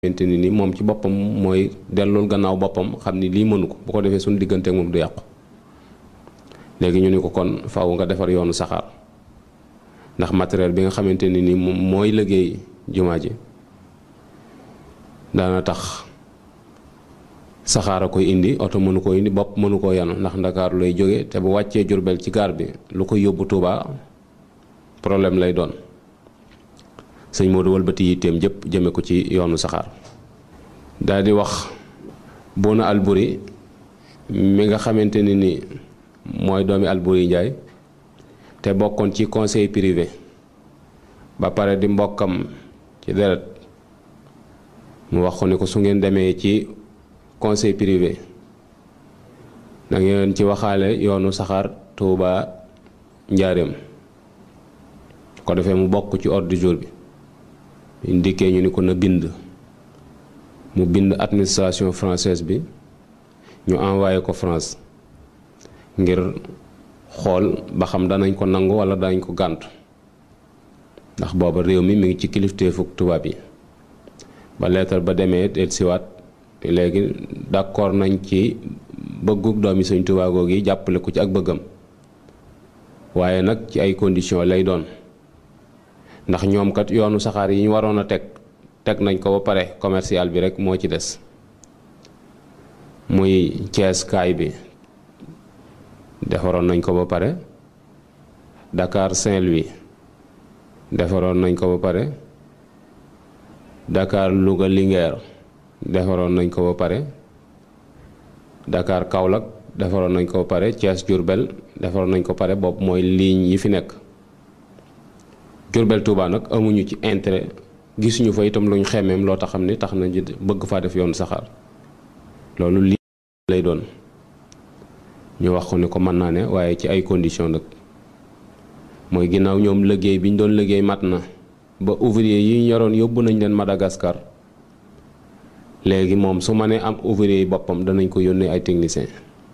xamante ni ni moom ci boppam mooy dellul gannaaw boppam xam ni lii mënu ko bu ko defee suñu diggante ak moom du yàqu léegi ñu ni ko kon faaw nga defar yoonu saxaar ndax matériel bi nga xamante ni ni moom mooy liggéey jumaa ji daana tax saxaar a koy indi oto mënu koo indi bopp mënu koo yanu ndax ndakaaru lay jóge te bu wàccee Jurbel ci gaar bi lu koy yóbbu Tuuba problème lay doon sëñ Modou wëlbati yitteem jëpp jëme ko ci yoonu saxaar daal di wax Bouna Alburi mi nga xamante ni ni mooy doomi Alburi Njaay te bokkoon ci conseil privé ba pare di mbokkam ci deret mu wax ko ni ko su ngeen demee ci conseil privé da ngeen ci waxaale yoonu saxaar Tuuba Njaareem ko defee mu bokk ci ordre du jour bi ñu ndikkee ñu ni ko na bind mu bind administration française bi ñu envoyé ko France ngir xool ba xam danañ ko nangu wala danañ ko gàntu ndax booba réew mi mi ngi ci kilifteefu tubaab yi ba leetar ba demee del siwaat léegi d'accord nañ ci bëggug doomi Sëñ Tuubaa googu yi jàppale ko ci ak bëggam waaye nag ci ay conditions lay doon ndax ñoom kat yoonu saxaar yi ñu waroon a teg teg nañ ko ba pare commercial bi rek moo ci des muy Thiès kaay bi defaroon nañ ko ba pare Dakar Saint-Louis defaroon nañ ko ba pare Dakar Louga Linguère defaroon nañ ko ba pare Dakar Kaolack defaroon nañ ko ba pare Thiès Diourbel defaroon nañ ko pare boobu mooy ligne yi fi nekk Jurbel Touba nag amuñu ci intérêt gisuñu fa itam luñ xemeem loo tax xam ni tax na bëgg faa def yoonu saxaar loolu lii lay doon ñu wax ko ni ko mën naa ne waaye ci ay conditions nag mooy ginnaaw ñoom liggéey bi ñu doon liggéey mat na ba ouvrier yi ñu yoroon yóbbu nañ leen Madagascar léegi moom su ma nee am ouvrier yi boppam danañ ko yónnee ay technicien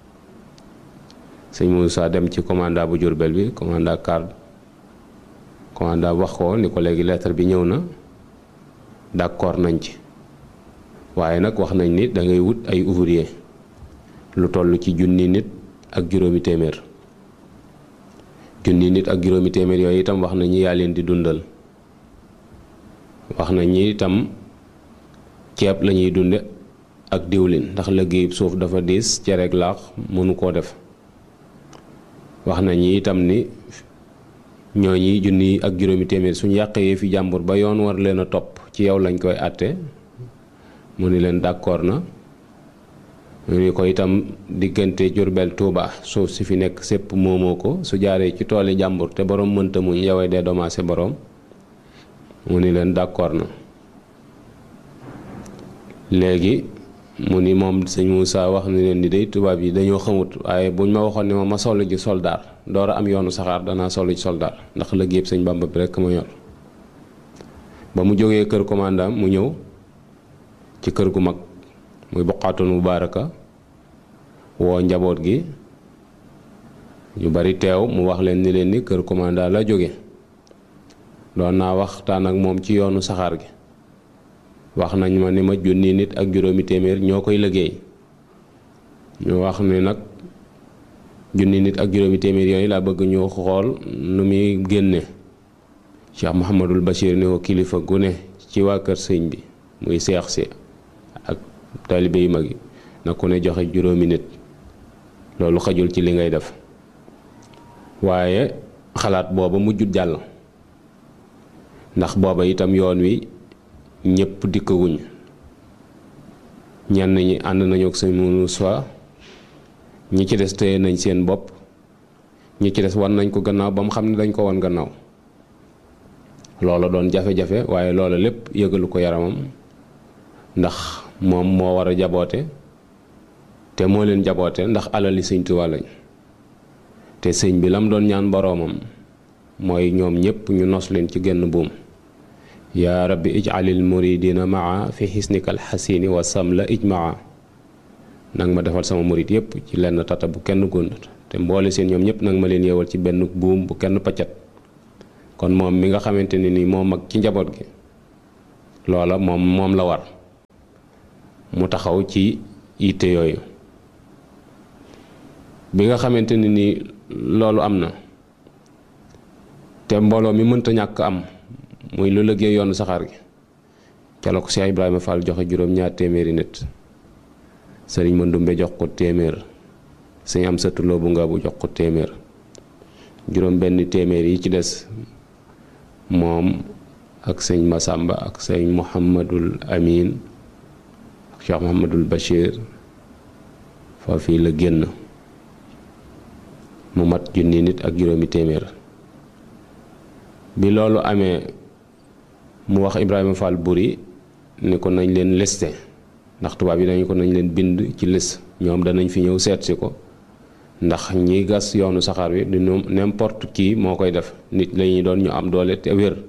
sëñ Moussa dem ci commandant bu Jurbel bi commandant card commandant wax ko ni ko léegi lettre bi ñëw na d'accord nañ ci waaye nag wax nañ ni da ngay wut ay ouvrier lu toll ci junni nit ak juróomi téeméer junni nit ak juróomi téeméer yooyu itam wax nañ ni yaa leen di dundal wax nañ ni itam ceeb la ñuy dunde ak diwlin ndax liggéeyub suuf dafa diis cereeg laax mënu koo def wax nañ ni itam ni ñooñi junni ak juróomi téeméer suñu yàqee fi jàmbur ba yoon war leen a topp ci yow lañ koy àtte mu ni leen d'accord na mu ni ko itam diggante Jurbel Tuuba suuf si fi nekk sépp moomoo ko su jaaree ci tooli jàmbur te borom mënta muñ yowee dee domaase borom mu ni leen d'accord na léegi mu ni moom sëñ Moussa wax ni leen ni day tubaab yi dañoo xamut waaye buñ ma waxoon ne ma ma solo ji soldaar door a am yoonu saxaar danaa solo ji soldaar ndax liggéey sëñ Bàmba bi rekk ma yor ba mu jógee kër commandant mu ñëw ci kër gu mag muy boqaatoon mubaaraka woo njaboot gi ñu bari teew mu wax leen ni leen ni kër commandant la jóge doon naa waxtaan ak moom ci yoonu saxaar gi wax nañ ma ni ma junni nit ak juróomi téeméer ñoo koy liggéey ñu wax ni nag junni nit ak juróomi téeméer yooyu laa bëgg ñu xool nu muy génne Cheikh Mouhamadul Bachir ni ko kilifa gu ne ci waa kër sëñ bi muy seex si ak taalibe yu mag yi na ku ne joxe juróomi nit loolu xajul ci li ngay def waaye xalaat booba mujjut jàll ndax booba itam yoon wi ñëpp dikkaguñ ñenn ñi ànd nañu ak sëñ Moussa ñi ci des téye nañ seen bopp ñi ci des wan nañ ko gannaaw ba mu xam ne dañ ko wan gannaaw loola doon jafe-jafe waaye loola lépp yëgalu ko yaramam ndax moom moo war a jaboote te moo leen jaboote ndax alali sëñ Tuubaa lañ te sëñ bi lam doon ñaan boroomam mooy ñoom ñëpp ñu nos leen ci genn buum yaa rabbi ij'alil muridina maa fi xisnikal xasini wa samla ijmaa nag ma defal sama murid yëpp ci lenn tata bu kenn gund te mboole seen ñoom ñëpp nag ma leen yeewal ci benn buum bu kenn paccat kon moom mi nga xamante ne ni moo mag ci njaboot gi loola moom moom la war mu taxaw ci yitte yooyu bi nga xamante ne ni loolu am na te mbooloo mi mënta ñàkk am muy lu liggéey yoonu saxaar gi ca la ko Cheikh Ibrahima Fall joxe juróom-ñaar téeméeri nit sëriñ Mandumbe jox ko téeméer sëñ am satuloo bu nga bu jox ko téeméer juróom benn téeméer yi ci des moom ak sëñ Masamba ak sëñ Mouhamadul Amin ak Cheikh Mouhamadul Bachir foofii la génn mu mat junni nit ak juróomi téeméer bi loolu amee mu wax Ibrahima Fall Buri ni ko nañ leen liste ndax tubaab yi dañu ko nañ leen bind ci liste ñoom danañ fi ñëw seet si ko ndax ñi gas yoonu saxaar bi du n'importe qui moo koy def nit lañuy doon ñu am doole te wér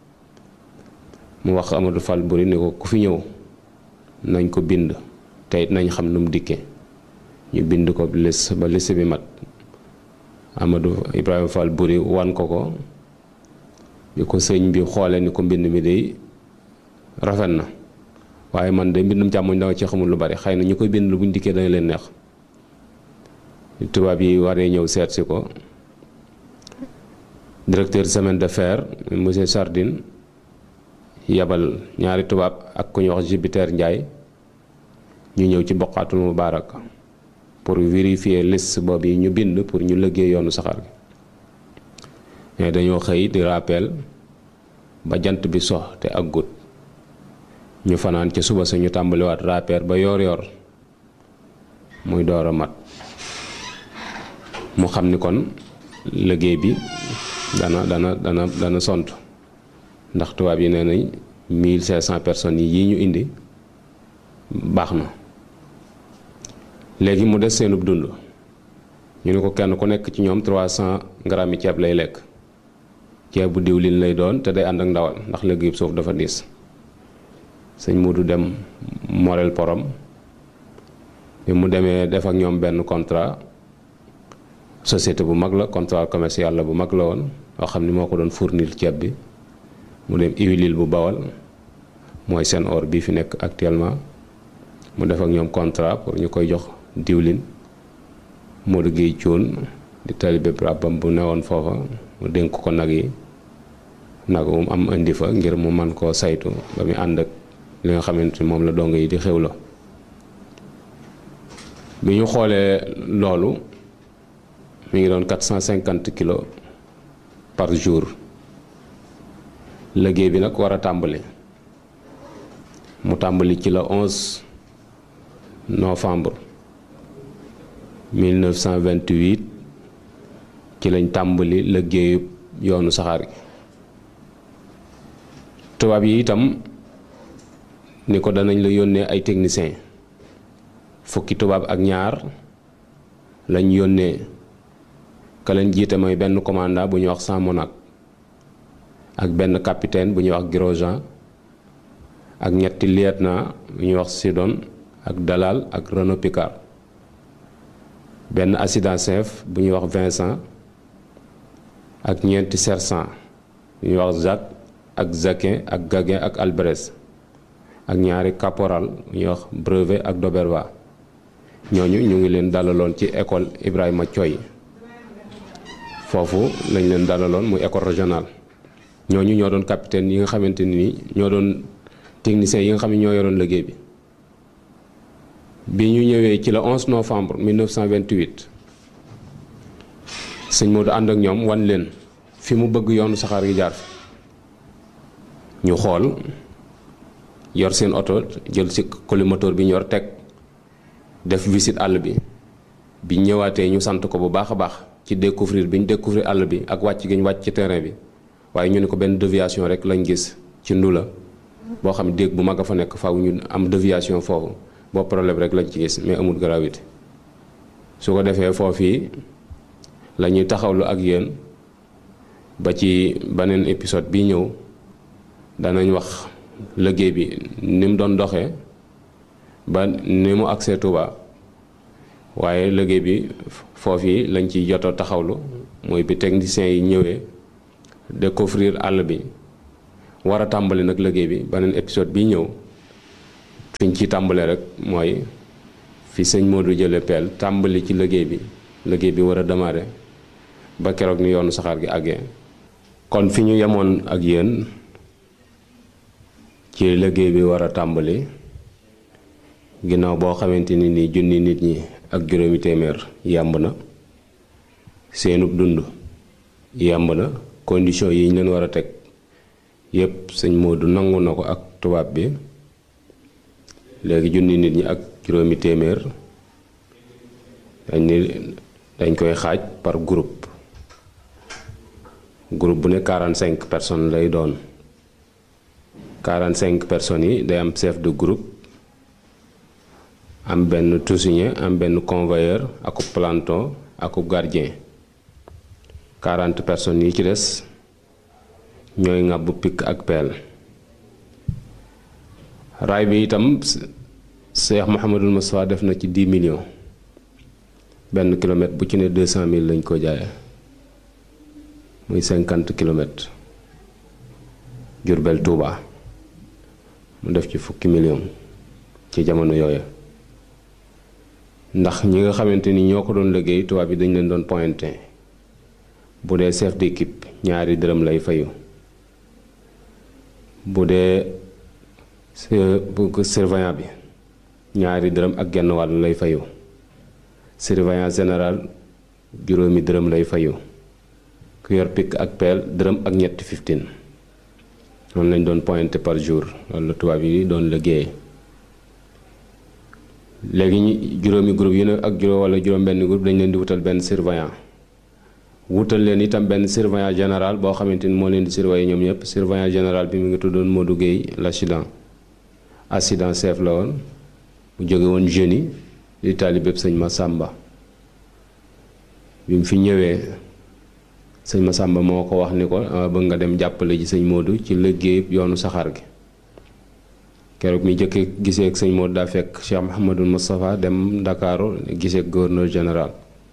mu wax Amadou Fall Buri ni ko ku fi ñëw nañ ko bind te it nañ xam nu mu dikkee ñu bind ko liste ba liste bi mat Amadou Ibrahima Fall Buri wan ko ko bi ko sëñ bi xoolee ni ko mbind mi day rafet na waaye man de mbindum càmmoñ danga ci xamul lu bari xëy na ñu koy bind buñ dikkee dana leen neex tubaab yi waree ñëw seet si ko directeur semaine de fer monsieur Sardine yabal ñaari tubaab ak ku ñuy wax Jupiter Ndiaye ñu ñëw ci boqaatul mubaarak pour vérifier liste boobu yi ñu bind pour ñu liggéey yoonu saxaar gi mais dañoo xëy di rappel ba jant bi sox te ak gut ñu fanaan ca suba sa ñu tàmbaliwaat rappel ba yoor yoor muy door a mat mu xam ni kon liggéey bi dana dana dana dana sont ndax tubaab yi nee nañ 1500 personnes yi ñu indi baax na léegi mu des seenub dund ñu ne ko kenn ku nekk ci ñoom 300 grammes yi ceeb lay lekk ceeb bu diwlin lay doon te day ànd ak ndawal ndax liggéey suuf dafa diis sëñ Modou dem Morel Porom bi mu demee def ak ñoom benn contrat société bu mag la contrat commercial la bu mag la woon yoo xam ni moo ko doon fournir ceeb bi mu dem huile bu bawal mooy seen or bii fi nekk actuellement mu def ak ñoom contrat pour ñu koy jox diwlin Modou Guèye Thioune di talibé rabam bu newoon foofa mu dénk ko nag yi nag mu am indi fa ngir mu man koo saytu ba mu ànd ak li nga xamante ni moom la dong yi di xewlo bi ñu xoolee loolu mi ngi doon 450 kilos par jour liggéey bi nag war a tàmbali mu tàmbali ci la 11 novembre 1928 ci lañ tàmbali liggéeyu yoonu saxaar gi tubaab yi itam ni ko danañ la yónnee ay technicien fukki tubaab ak ñaar lañ yónnee ka leen jiite mooy benn commandant bu ñuy wax Samonac ak benn capitaine bu ñuy wax Grosjean ak ñetti lieutenant bu ñuy wax Sidon ak Dalal ak Renaud Picard benn assistant chef bu ñuy wax Vincent ak ñeenti sergent bu ñuy wax Jacques ak Jacquin ak Gaguin ak Albrecht ak ñaari caporal bu ñuy wax Brevet ak Doberva ñooñu ñu ngi leen dalaloon ci école Ibrahima Thioy foofu lañ leen dalaloon muy école régionale ñooñu ñoo doon capitaine yi nga xamante ni ñoo doon technicien yi nga xam ne ñoo yoroon liggéey bi bi ñu ñëwee ci le 11 novembre 1928 sëñ Modou ànd ak ñoom wan leen fi mu bëgg yoonu saxaar gi jaar fi ñu xool yor seen oto jël ci collimateur bi ñu yor teg def visite àll bi bi ñëwaatee ñu sant ko bu baax a baax ci découvrir bi ñu découvrir àll bi ak wàcc gi ñu wàcc ci terrain bi waaye ñu ne ko benn déviation rek lañ gis ci ndula boo xam déeg bu mag a fa nekk faaw ñu am déviation foofu boo problème rek lañ ci gis mais amul gravité su ko defee foofii la ñuy taxawlu ak yéen ba ci beneen épisode bi ñëw danañ wax liggéey bi ni mu doon doxee ba ni mu agsee Touba waaye liggéey bi foofii lañ ci joto taxawlu mooy bi techniciens yi ñëwee découvrir àll bi war a tàmbali nag liggéey bi beneen épisode bi ñëw fiñ ci tàmbale rek mooy fi sëñ Modou jële peel tàmbali ci liggéey bi liggéey bi war a démarrer ba keroog ni yoonu saxaar gi àggee kon fi ñu yemoon ak yéen ci liggéey bi war a tàmbali ginnaaw boo xamante ni nii junni nit ñi ak juróomi téeméer yàmb na seenub dund yàmb na condition yi ñu leen war a teg yépp sëñ Modou nangu na ko ak tubaab bi léegi junni nit ñi ak juróomi téeméer dañ ni dañ koy xaaj par groupe groupe bu ne 45 personnes lay doon 45 personnes yi day am chef de groupe am benn tousinier am benn convoyeur akub planton akub gardien 40 personnes yi ci des ñooy ŋàbb pikk ak peel raay bi itam Cheikh Mouhamadul Moustapha def na ci 10 millions benn kilomètre bu ci ne 200 000 lañ ko jaayee muy 50 kilomètres Jurbel Touba mu def ci fukki millions ci jamono yooya ndax ñi nga xamante ni ñoo ko doon liggéey tubaab bi dañ leen doon pointé bu dee chef d'équipe ñaari dërëm lay fayu bu dee surveillant bi ñaari dërëm ak genn wàll lay fayu surveillant général juróomi dërëm lay fayu ku yor pikk ak peel dërëm ak ñetti fifteen noonu lañ doon pointé par jour loolu la tubaab yi doon liggéeyee léegi ñi juróomi groupe yi ne ak juróom wala juróom benn groupe dañ leen di wutal benn surveillant wutal leen itam benn surveillant général boo xamante ni moo leen di surveiller ñoom ñëpp surveillant général bi mu ngi tuddoon Modou Guèye l'accident accident chef la woon mu jóge woon jeune di taalibe sëñ Massamba bi mu fi ñëwee sëñ Massamba moo ko wax ni ko bëgg nga dem jàppale ji sëñ Modou ci liggéey yoonu saxaar gi keroog mi jëkkee gisee ak sëñ Modou daa fekk Cheikh Mouhamadul Moustapha dem Ndakaaru gisee ak gouverneur général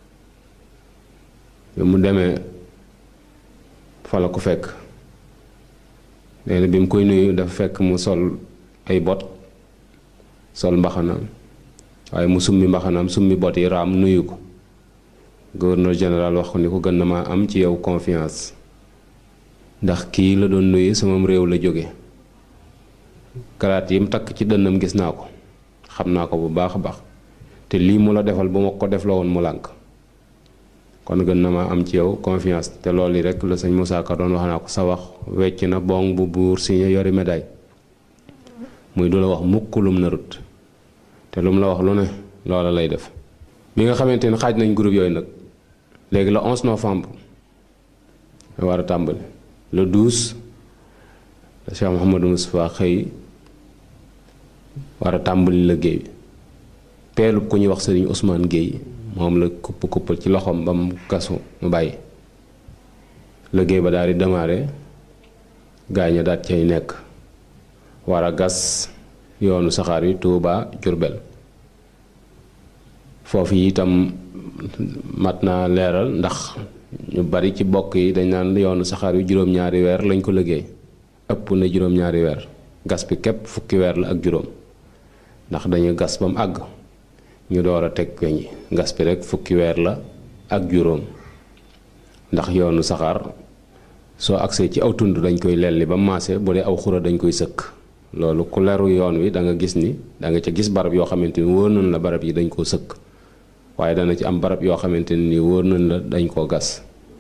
bi mu demee fa la ko fekk nee na bi mu koy nuyu dafa fekk mu sol ay bot sol mbaxanaam waaye mu summi mbaxanaam summi bot yi raam nuyu ko gouverneur général wax ko ni ko gën na maa am ci yow confiance ndax kii la doon nuyu sama réew la jóge karaat yi mu takk ci dënnam gis naa ko xam naa ko bu baax a baax te lii mu la defal bu ma ko def la woon mu lànk kon gën na maa am ci yow confiance te loolu rek la sëñ Moussa Ka doon wax naa ko sa wax wecc na bong bu buur signé yori médaille muy du la wax mukk lum narut te lum la wax lu ne loola lay def bi nga xamante ni xaaj nañ groupe yooyu nag léegi le 11 novembre war a tàmbali le 12 la Cheikh Mouhamadou Moustapha xëy war a tàmbali liggéey bi peelub ku ñuy wax sëriñ Ousmane Guèye moom la kupp kuppal ci loxoom ba mu gasu mu bàyyi liggéey ba daal di démarré gaañ a daat cay nekk war a gas yoonu saxaar yi Touba Jurbel foofu itam mat naa leeral ndax ñu bari ci bokk yi dañ naan yoonu saxaar yu juróom-ñaari weer lañ ko liggéey ëpp na juróom-ñaari weer gas bi képp fukki weer la ak juróom ndax dañu gas ba mu àgg ñu door a teg weñ yi gas bi rek fukki weer la ak juróom ndax yoonu saxaar soo agsee ci aw tund dañ koy lelli ba maase bu dee aw xura dañ koy sëkk loolu ku leru yoon wi da nga gis ni da nga ca gis barab yoo xamante ni wóor nañ la barab yi dañ koo sëkk waaye dana ci am barab yoo xamante ni wóor nañ la dañ koo gas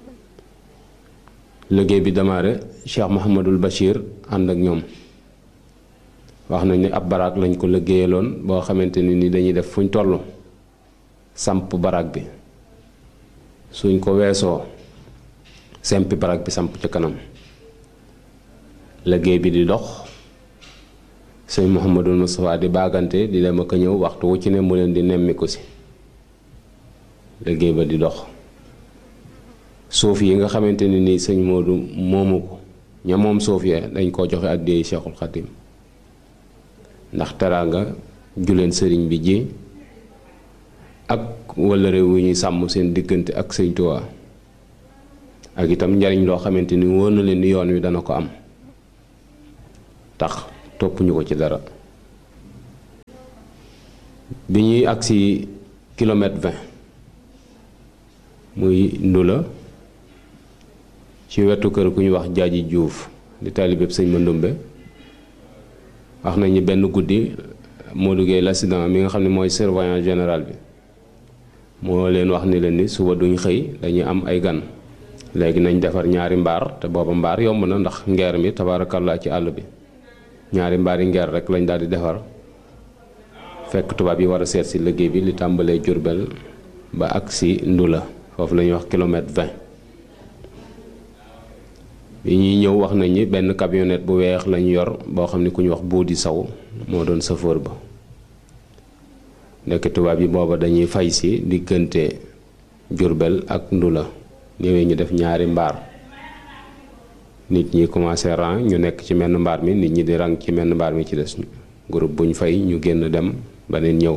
liggéey bi démarré Cheikh Mouhamadul Bachir ànd ak ñoom wax nañ ni ab baraag lañ ko liggéeyaloon boo xamante ni ni dañuy def fuñ toll samp baraag bi suñ ko weesoo sempi baraag bi samp ca kanam liggéey bi di dox sëñ Mouhamadul Moustapha di baagante di dem ak a ñëw waxtu wu ci ne mu leen di nemmiku si liggéey ba di dox suuf yi nga xamante ne nii sëñ Modou moomu ko ña moom suuf ya dañ koo joxe àddiyee Cheikhul Khadim ndax teraanga juleen sëriñ bi ji ak wala réew wu ñuy sàmm seen diggante ak sëñ Tuubaa ak itam njariñ loo xamante ni wóor na leen ni yoon wi dana ko am tax toppuñu ko ci dara bi ñuy agsi kilomètre vingt muy ndula ci wetu kër ku ñuy wax jaaji juuf di taalibeeb sëñ Mandumbe wax nañu benn guddi Modou Gueye l'accident mi nga xam ne mooy surveillant général bi moo leen wax ni leen ni suba duñ xëy dañuy am ay gan léegi nañ defar ñaari mbaar te booba mbaar yomb na ndax ngeer mi tabaarakallaa ci àll bi ñaari mbaari ngeer rek lañ daal di defar fekk tubaab yi war a seet si liggéey bi li tàmbalee Jurbel ba ak si Ndula foofu la ñuy wax kilomètre vingt bi ñuy ñëw wax nañ ni benn camionnette bu weex lañu yor boo xam ne ku ñu wax Boodi Saw moo doon chauffeur ba nekk tubaab yi booba dañuy fay si diggante Jurbel ak Ndula ñëwee ñu def ñaari mbaar nit ñi commencé rang ñu nekk ci menn mbaar mi nit ñi di rang ci menn mbaar mi ci des groupe buñ fay ñu génn dem beneen ñëw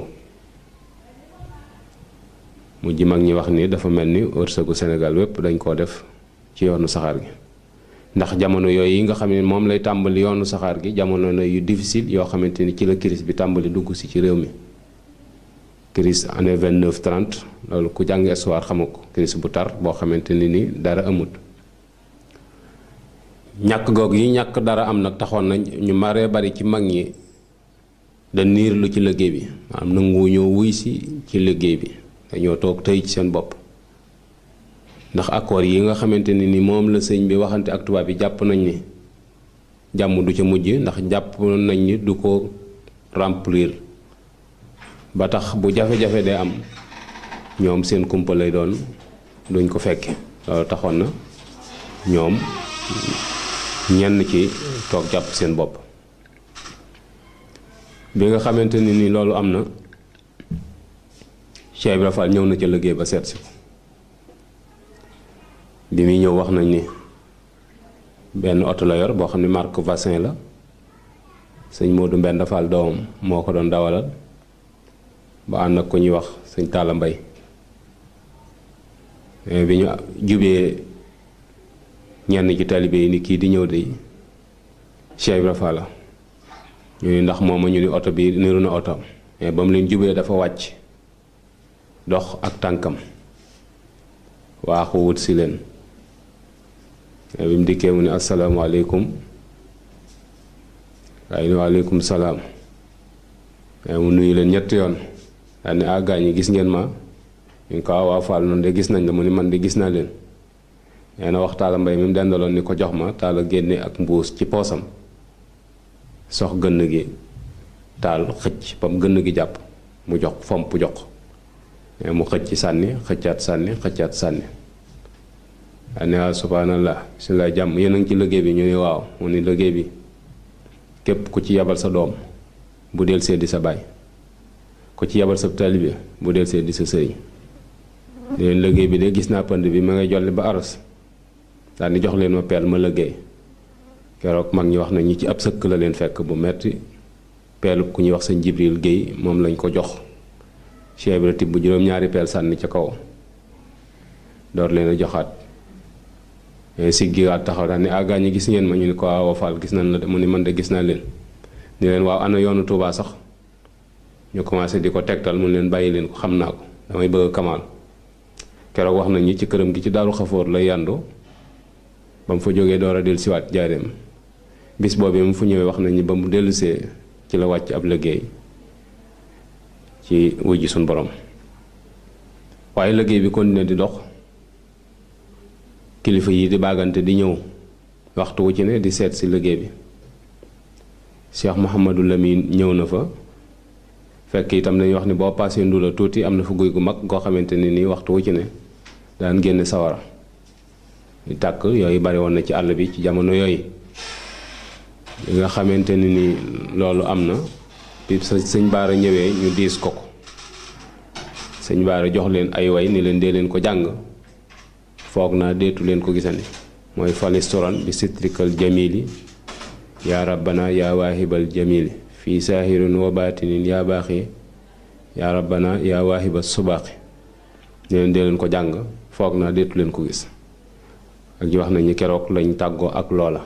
mujj mag ñi wax ni dafa mel ni wërsëgu Sénégal wépp dañ koo def ci yoonu saxaar gi ndax jamono yooyu yi nga xam ne moom lay tàmbali yoonu saxaar gi jamono na yu difficile yoo xamante ni ci la crise bi tàmbali dugg si ci réew mi crise année 29 30 loolu ku jàng histoire xamu ko crise bu tar boo xamante ni ni dara amut ñàkk goog yi ñàkk dara am nag taxoon nañ ñu maree bari ci mag ñi da niir lu ci liggéey bi maanaam nangu ñoo wuy si ci liggéey bi dañoo toog tëy ci seen bopp ndax accord yi nga xamante ni ni moom la sëñ bi waxante ak tubaab yi jàpp nañ ni jàmm du ca mujj ndax jàpp nañ ni du ko remplir ba tax bu jafe-jafe dee am ñoom seen kumpa lay doon duñ ko fekke loolu taxoon na ñoom ñenn ci toog jàpp seen bopp bi nga xamante ni ni loolu am na Cheikh Ibra Fall ñëw na ca liggéey ba seet si ko bi muy ñëw wax nañ ni benn oto la yor boo xam ne marque Vassin la sëñ Modou Mbend Fall doomam moo ko doon dawalal ba ànd ak ko ñuy wax sëñ Talla Mbay bi ñu jubee ñenn ci taalibe yi ni kii di ñëw de Cheikh Ibra Fall la ñu ni ndax moom ñu ni oto bi niru na oto mais ba mu leen jubee dafa wàcc dox ak tànkam waaxu wut si leen bi mu dikkee mu ne asalaamaaleykum waaye ni waaleykum salaam mu nuyu leen ñetti yoon daal ne ah gaañ ñi gis ngeen ma ñu ko waa Fall noonu de gis nañ la mu ni man de gis naa leen nee na wax taala mbay mi mu dendaloon ni ko jox ma taala génne ak mbuus ci poosam sox gënn gi taal xëcc ba mu gënn gi jàpp mu jox fomp jox mais mu xëcc sànni xëccaat sànni xëccaat sànni daal ne waaw subhanallah si la jàmm yéen a ngi ci liggéey bi ñu ne waaw mu ni liggéey bi képp ku ci yabal sa doom bu del see di sa baay ku ci yabal sa taalibe bu del see di sa sëriñ leen liggéey bi de gis naa pënd bi ma ngay jolli ba aros daal di jox leen ma peel ma liggéey keroog mag ñi wax na ñi ci ab sëkk la leen fekk bu metti peelu ku ñuy wax sëñ Jibril Géey moom lañ ko jox Cheikh Ibra tibb bu juróom-ñaari peel sànni ca kaw door leen a joxaat siggiwaat taxaw daal ni àggaa ñi gis ngeen ma ñu ni ko waaw Fall gis nañ la de mu ni man de gis naa leen ni leen waaw ana yoonu Touba sax ñu commencé di ko tegtal mu leen bàyyi leen ko xam naa ko damay bëgg kamaal keroog wax nañ ñi ci këram gi ci daaru xafoor la yandu ba mu fa jógee door a dellu siwaat jaareem bis boobu mu fu ñëwee wax nañ ni ba mu dellusee ci la wàcc ab liggéey ci wujji suñ borom waaye liggéey bi continué di dox kilifa yi di baagante di ñëw waxtu wu ci ne di seet si liggéey bi Cheikh Mouhamadou Lamine ñëw na fa fekk itam dañuy wax ni boo paasee ndula tuuti am na fa guy gu mag goo xamante ni nii waxtu wu ci ne daan génne sawara di tàkk yooyu bari woon na ci àll bi ci jamono yooyu li nga xamante ni ni loolu am na bi sëñ baara ñëwee ñu diis ko ko sëñ baara jox leen ay way ni leen dee leen ko jàng foog naa deetu leen ko gisandi mooy falistoran bi sitrikal jamili yaa rabbana yaa waahibal jamili fii saahirin wa baatinin yaa baaxi yaa rabbana yaa waahiba subaaxi ne leen dee leen ko jàng foog naa deetu leen ko gis ak ji wax nañu keroog lañ tàggoo ak loola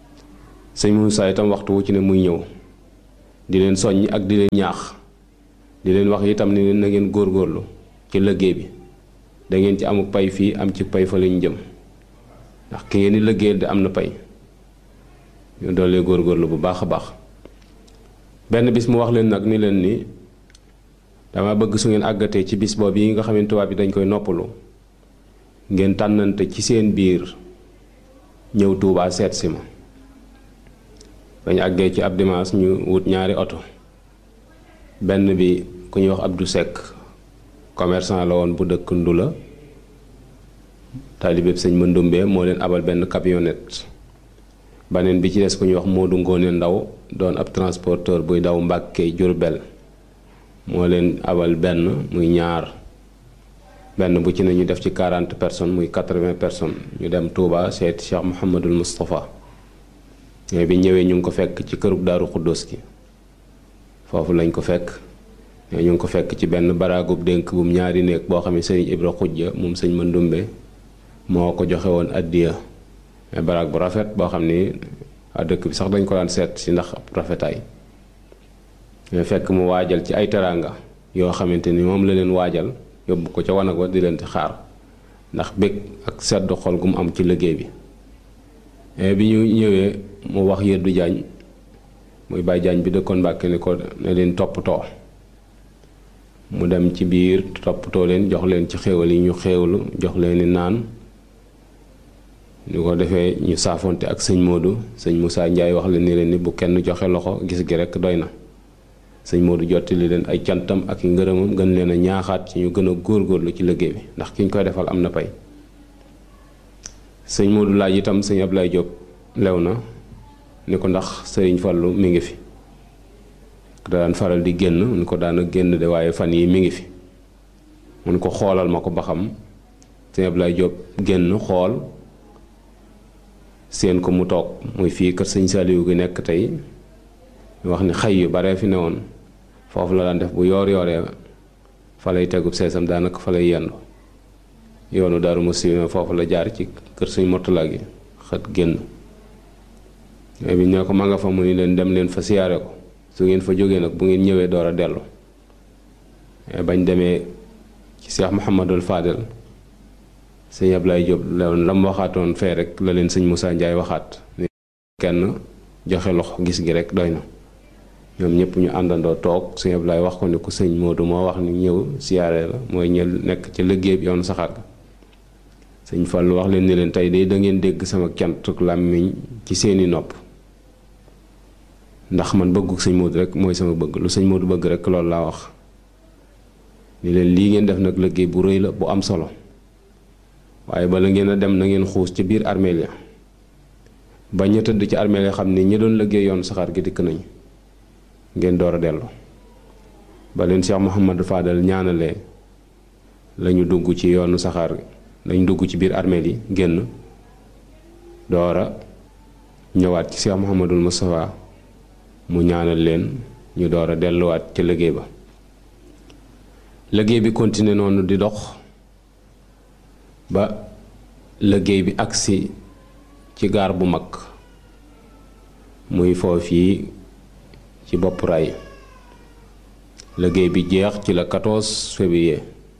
sëñ Moussa itam waxtu wu ci ne muy ñëw di leen soññ ak di leen ñaax di leen wax itam ni na ngeen góorgóorlu ci liggéey bi da ngeen ci amuk pay fii am ci pay fa lañu jëm ndax ki ngeen di liggéeyal di am na pay ñu doolee góorgóorlu bu baax a baax benn bis mu wax leen nag ni leen ni dama bëgg su ngeen àggatee ci bis boobu yi nga xam ne tubaab bi dañ koy noppalu ngeen tànnante ci seen biir ñëw Tuubaa seet si ma bañ àggee ci ab dimanche ñu wut ñaari oto benn bi ku ñuy wax Abdou Seck commerçant la woon bu dëkk Ndula taalibeeb sëñ Mandoumbe moo leen abal benn camionnette baneen bi ci des ku ñuy wax Modou Ngone Ndaw doon ab transporteur buy daw Mbàkke Jurbel moo leen abal benn muy ñaar benn bu ci ne ñu def ci 40 personnes muy 80 personnes ñu dem Touba seeti Cheikh Mouhamadul Moustapha mais bi ñëwee ñu ngi ko fekk ci kërub Daaru Xuddoos gi foofu lañ ko fekk ñu ngi ko fekk ci benn baraagub dénk bum ñaari néeg boo xam ne sëriñ Ibra Xujja moom sëñ Mandumbe moo ko joxe woon addiya mais baraag bu rafet boo xam ni waa dëkk bi sax dañ ko daan seet si ndax ab rafetaay mais fekk mu waajal ci ay teraanga yoo xamante ni moom la leen waajal yóbbu ko ca wanag wa di leen di xaar ndax bég ak sedd xol gu mu am ci liggéey bi mais bi ñu ñëwee mu wax yëddu jaañ muy bàyyi jaañ bi dëkkoon Mbàkke ni ko ne leen toppatoo mu dem ci biir toppatoo leen jox leen ci xéewal yi ñu xéewlu jox leen ni naan ñu ko defee ñu saafonte ak sëñ Modou sëñ Moussa Ndiaye wax leen ni leen ni bu kenn joxe loxo gis gi rekk doy na sëñ Modou jottali leen ay cantam ak i ngërëmam gën leen a ñaaxaat ci ñu gën a góorgóorlu ci liggéey bi ndax ki ñu koy defal am na pay sëñ Modou laaj itam sëñ Ablaye Diop lew na ni ko ndax sëriñ Fallu mi ngi fi da daan faral di génn ni ko daana génn de waaye fan yi mi ngi fi mun ko xoolal ma ko ba xam sëñ Ablaye Diop génn xool seen ko mu toog muy fii kër sëñ Saliou gi nekk tey wax ni xay yu bare fi ne woon foofu la daan def bu yoor yooree fa lay tegub seesam daanaka fa lay yendu yoonu Daaru Musti foofu la jaar ci kër suñ Mottala gi xët génn mais bi ñoo ko ma nga fa mu ni leen dem leen fa siyaare ko su ngeen fa jógee nag bu ngeen ñëwee door a dellu bañ demee ci Cheikh Mouhamadul Fadel sëñ Ablaye Diop lewoon la mu waxaatoon fee rek la leen sëñ Moussa Ndiaye waxaat ni kenn joxe loxo gis gi rek doy na ñoom ñëpp ñu àndandoo toog sëñ Ablaye wax ko ni ko sëñ Modou moo wax ni ñëw siyaare la mooy ñël nekk ci liggéey bi yoonu saxaar ga sëñ Fallu wax leen ni leen tey day da ngeen dégg sama cantuk làmmiñ ci seeni nopp ndax man bëggu sëñ Modou rek mooy sama bëgg lu sëñ Modou bëgg rek loolu laa wax ni leen lii ngeen def nag liggéey bu rëy la bu am solo waaye bala ngeen a dem na ngeen xuus ci biir armeel ya ba ña tëdd ci armeel ya xam ni ñi doon liggéey yoonu saxaar gi dikk nañ ngeen door a dellu ba leen Cheikh Mouhamadou Fadal ñaanalee lañu dugg ci yoonu saxaar lañu dugg ci biir armeel yi génn doora ñëwaat ci Cheikh Mouhamadul Moustapha mu ñaanal leen ñu door a delluwaat ca liggéey ba liggéey bi continuer noonu di dox ba liggéey bi agsi ci gaar bu mag muy foofii ci bopp ray liggéey bi jeex ci la 14 février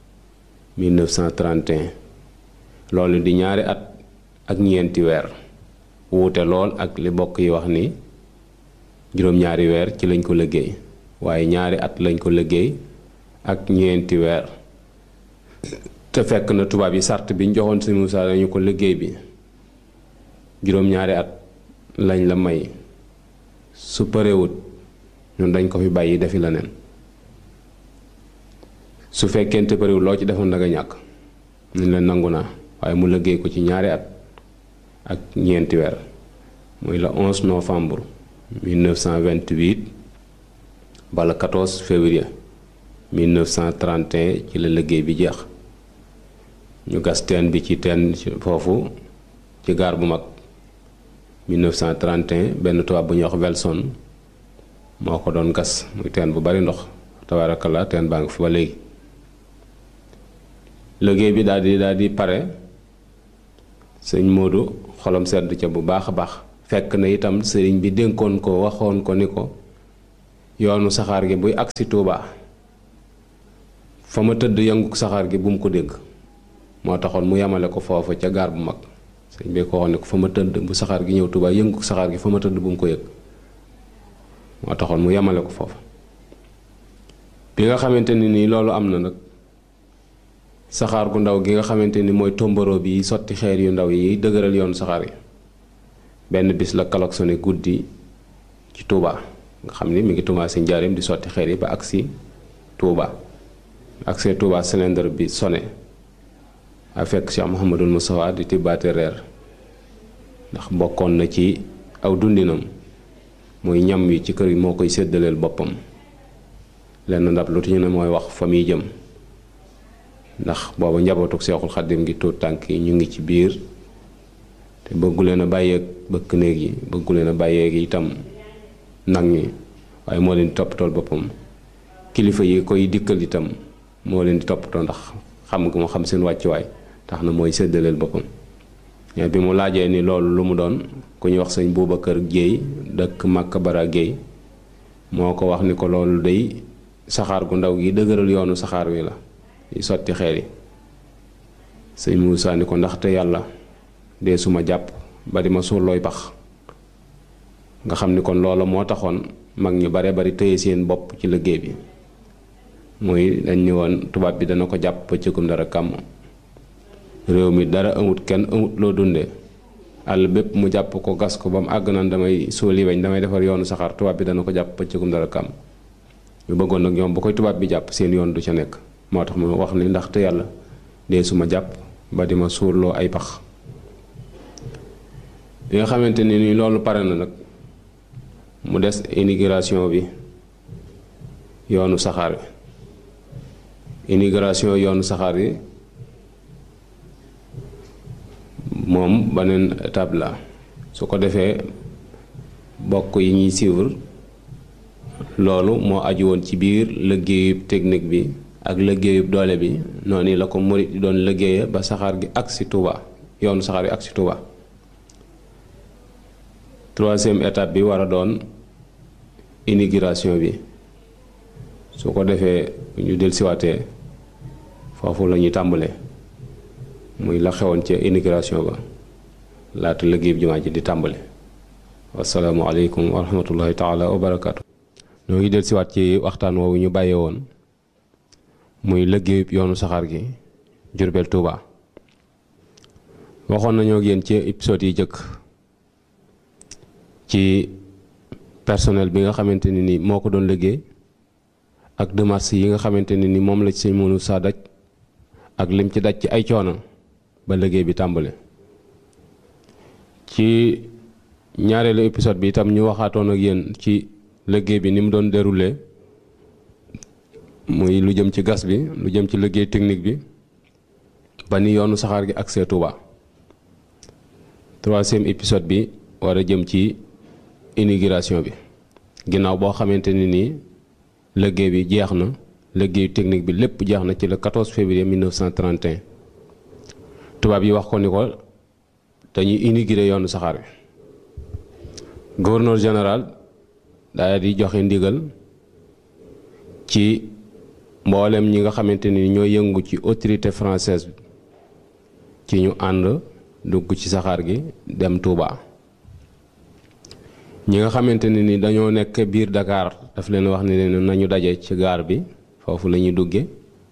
1931 loolu di ñaari at ak ñeenti weer wuute lool ak li bokk yi wax ni juróom-ñaari weer ci lañ ko liggéey waaye ñaari at lañ ko liggéey ak ñeenti weer te fekk na tubaab yi sart bi ñu joxoon si Moussa lañu ko liggéey bi juróom-ñaari at lañ la may su parewut ñun dañ ko fi bàyyi defi la neen su fekkente parewut loo ci defoon da nga ñàkk ñu leen nangu naa waaye mu liggéey ko ci ñaari at ak ñeenti weer muy la 11 novembre 1928 ba le 14 février 1931 ci la liggéey bi jeex ñu gas teen bi ci teen foofu ci gaar bu mag 1931 benn tubaab bu ñuy wax Welson moo ko doon gas muy teen bu bari ndox tabaarakallaa teen baa ngi fi ba léegi liggéey bi daal di daal di pare sëñ Modou xolam sedd ca bu baax a baax fekk na itam sëriñ bi dénkoon ko waxoon ko ni ko yoonu saxaar gi buy agsi Touba fa ma tëdd yëngu saxaar gi bu mu ko dégg moo taxoon mu yemale ko foofa ca gaar bu mag sëñ bi ko waxoon ne ko fa ma tëdd bu saxaar gi ñëw Tuubaa yëngu saxaar gi fa ma tëdd bu mu ko yëg moo taxoon mu yemale ko foofa bi nga xamante ni nii loolu am na nag saxaar gu ndaw gi nga xamante ni mooy tomboro bi sotti xeer yu ndaw yi dëgëral yoonu saxaar yi benn bis la klaxonné guddi ci Touba nga xam ni mi ngi commencé njaareem di sotti xeer yi ba agsi Touba agsee Touba cylindre bi sonné a fekk Cheikh Mouhamadul Moustapha di tibbaate reer ndax bokkoon na ci aw dundinam muy ñam yi ci kër yi moo koy séddaleel boppam lenn ndab lu ñu ne mooy wax fa muy jëm ndax booba njabootuk seexul xaddim gi tuut tànk yi ñu ngi ci biir te bëggu leen a bàyyeeg bëkk néeg yi bëggu leen a bàyyeeg itam nag ñi waaye moo leen di toppatool boppam kilifa yi koy dikkal itam moo leen di toppatoo ndax xam nga moo xam seen wàccuwaay tax na mooy séddaleel boppam mais bi mu laajee ni loolu lu mu doon ku ñuy wax sëñ Boubacar Guèye dëkk Màkka Bara Guèye moo ko wax ni ko loolu day saxaar gu ndaw gi dëgëral yoonu saxaar wi la yi sotti xeer yi sëñ Moussa ni ko ndaxte yàlla dee suma jàpp ba di ma suur looy pax nga xam ni kon loola moo taxoon mag ñu bare bari tëye seen bopp ci liggéey bi muy dañ ni woon tubaab bi dana ko jàpp ba cëgum dara kàmm réew mi dara amut kenn amut loo dunde àll bépp mu jàpp ko gas ko ba mu àgg naan damay suuli weñ damay defar yoonu saxaar tubaab bi dana ko jàpp ba cëgum dara kàmm ñu bëggoon nag ñoom bu koy tubaab bi jàpp seen yoon du ca nekk moo tax mu wax ni ndaxte yàlla dee suma jàpp ba di ma suurloo ay pax bi nga xamante ni ni loolu pare na nag mu des immigration bi yoonu saxaar wi immigration yoonu saxaar yi moom beneen étape la su ko defee bokk yi ñuy suivre loolu moo aju woon ci biir liggéeyub technique bi ak liggéeyub doole bi noonu la ko murit di doon liggéeye ba saxaar gi ak si Touba yoonu saxaar yi ak si Touba troisième étape bi war a doon immigration bi su ko defee ñu dellusiwaatee foofu la ñuy tàmbalee muy la xewoon ca immigration ba laata liggéeyub jumaa ji di tàmbale wasalaamu aleykum wa rahmatullahi taala wa barakaatu. ñoo ngi dellusiwaat ci waxtaan woowu ñu bàyyee woon muy liggéeyub yoonu saxaar gi Jurbel Touba waxoon nañoo ak yéen ci épisode yi jëkk ci personnel bi nga xamante ne ni moo ko doon liggéey ak démarches yi nga xamante ne ni moom la ci sëñ mënu saa daj ak lim ci daj ci ay coono ba liggéey bi tàmbale ci ñaareelu épisode bi itam ñu waxaatoon ak yéen ci liggéey bi ni mu doon déroulé muy lu jëm ci gas bi lu jëm ci liggéey technique bi ba ni yoonu saxaar gi accès Touba troisième épisode bi war a jëm ci immigration bi ginnaaw boo xamante ni nii liggéey bi jeex na liggéeyu technique bi lépp jeex na ci le 14 février 1931 tubaab yi wax ko ni ko dañuy immigré yoonu saxaar bi gouverneur général daal di joxe ndigal ci mboolem ñi nga xamante ni ñoo yëngu ci autorité française bi ci ñu ànd dugg ci saxaar gi dem Touba. ñi nga xamante ne ni dañoo nekk biir Dakar daf leen wax ne leen nañu daje ci gaar bi foofu la ñuy dugge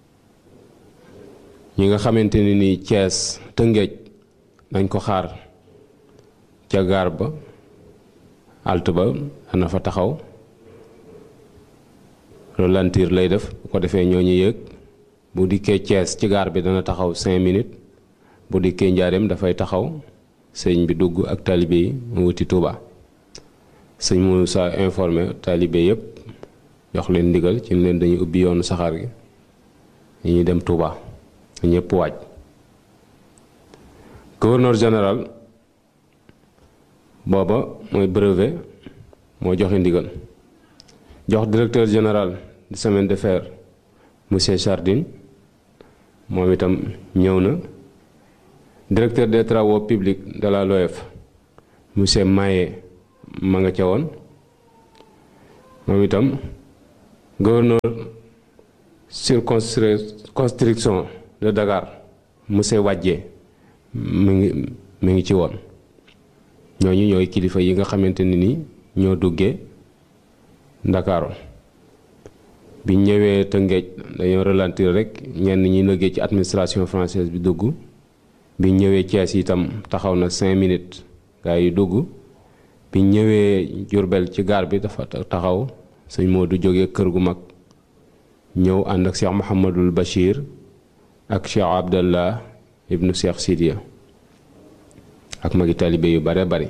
ñi nga xamante ne ni Thiès Tëngéej nañ ko xaar ca gaar ba alt ba dana fa taxaw ralentir lay def bu ko defee ñoo ñu yëg bu dikkee Thiès ci gaar bi dana taxaw cinq minutes bu dikkee Njaareem dafay taxaw sëñ bi dugg ak taalibe yi mu wuti Touba. sëñ Moussa informé taalibe yëpp jox leen ndigal ci leen dañuy ubbi yoonu saxaar gi ñuy dem Touba ñëpp waaj gouverneur général booba mooy brevet moo joxe ndigal jox directeur général du chemin de fer monsieur Chardin moom itam ñëw na directeur des travaux publics de la LOF monsieur Maye ma nga ca woon moom itam gouverneur circonscription de Dakar monsieur Wadje mi ngi mi ngi ci woon ñooñu ñooy kilifa yi nga xamante ni ni ñoo duggee Ndakaaru bi ñëwee Tëngéej dañoo ralentir rek ñenn ñi liggéey ci administration française bi dugg bi ñëwee Thiès itam taxaw na cinq minutes gaa yi dugg bi ñëwee Jurbel ci gaar bi dafa taxaw sëñ Modou jógee kër gu mag ñëw ànd ak Cheikh Mouhamadul Bachir ak Cheikh Abdallah ibnu Cheikh Sidiya ak magi taalibe yu bare bari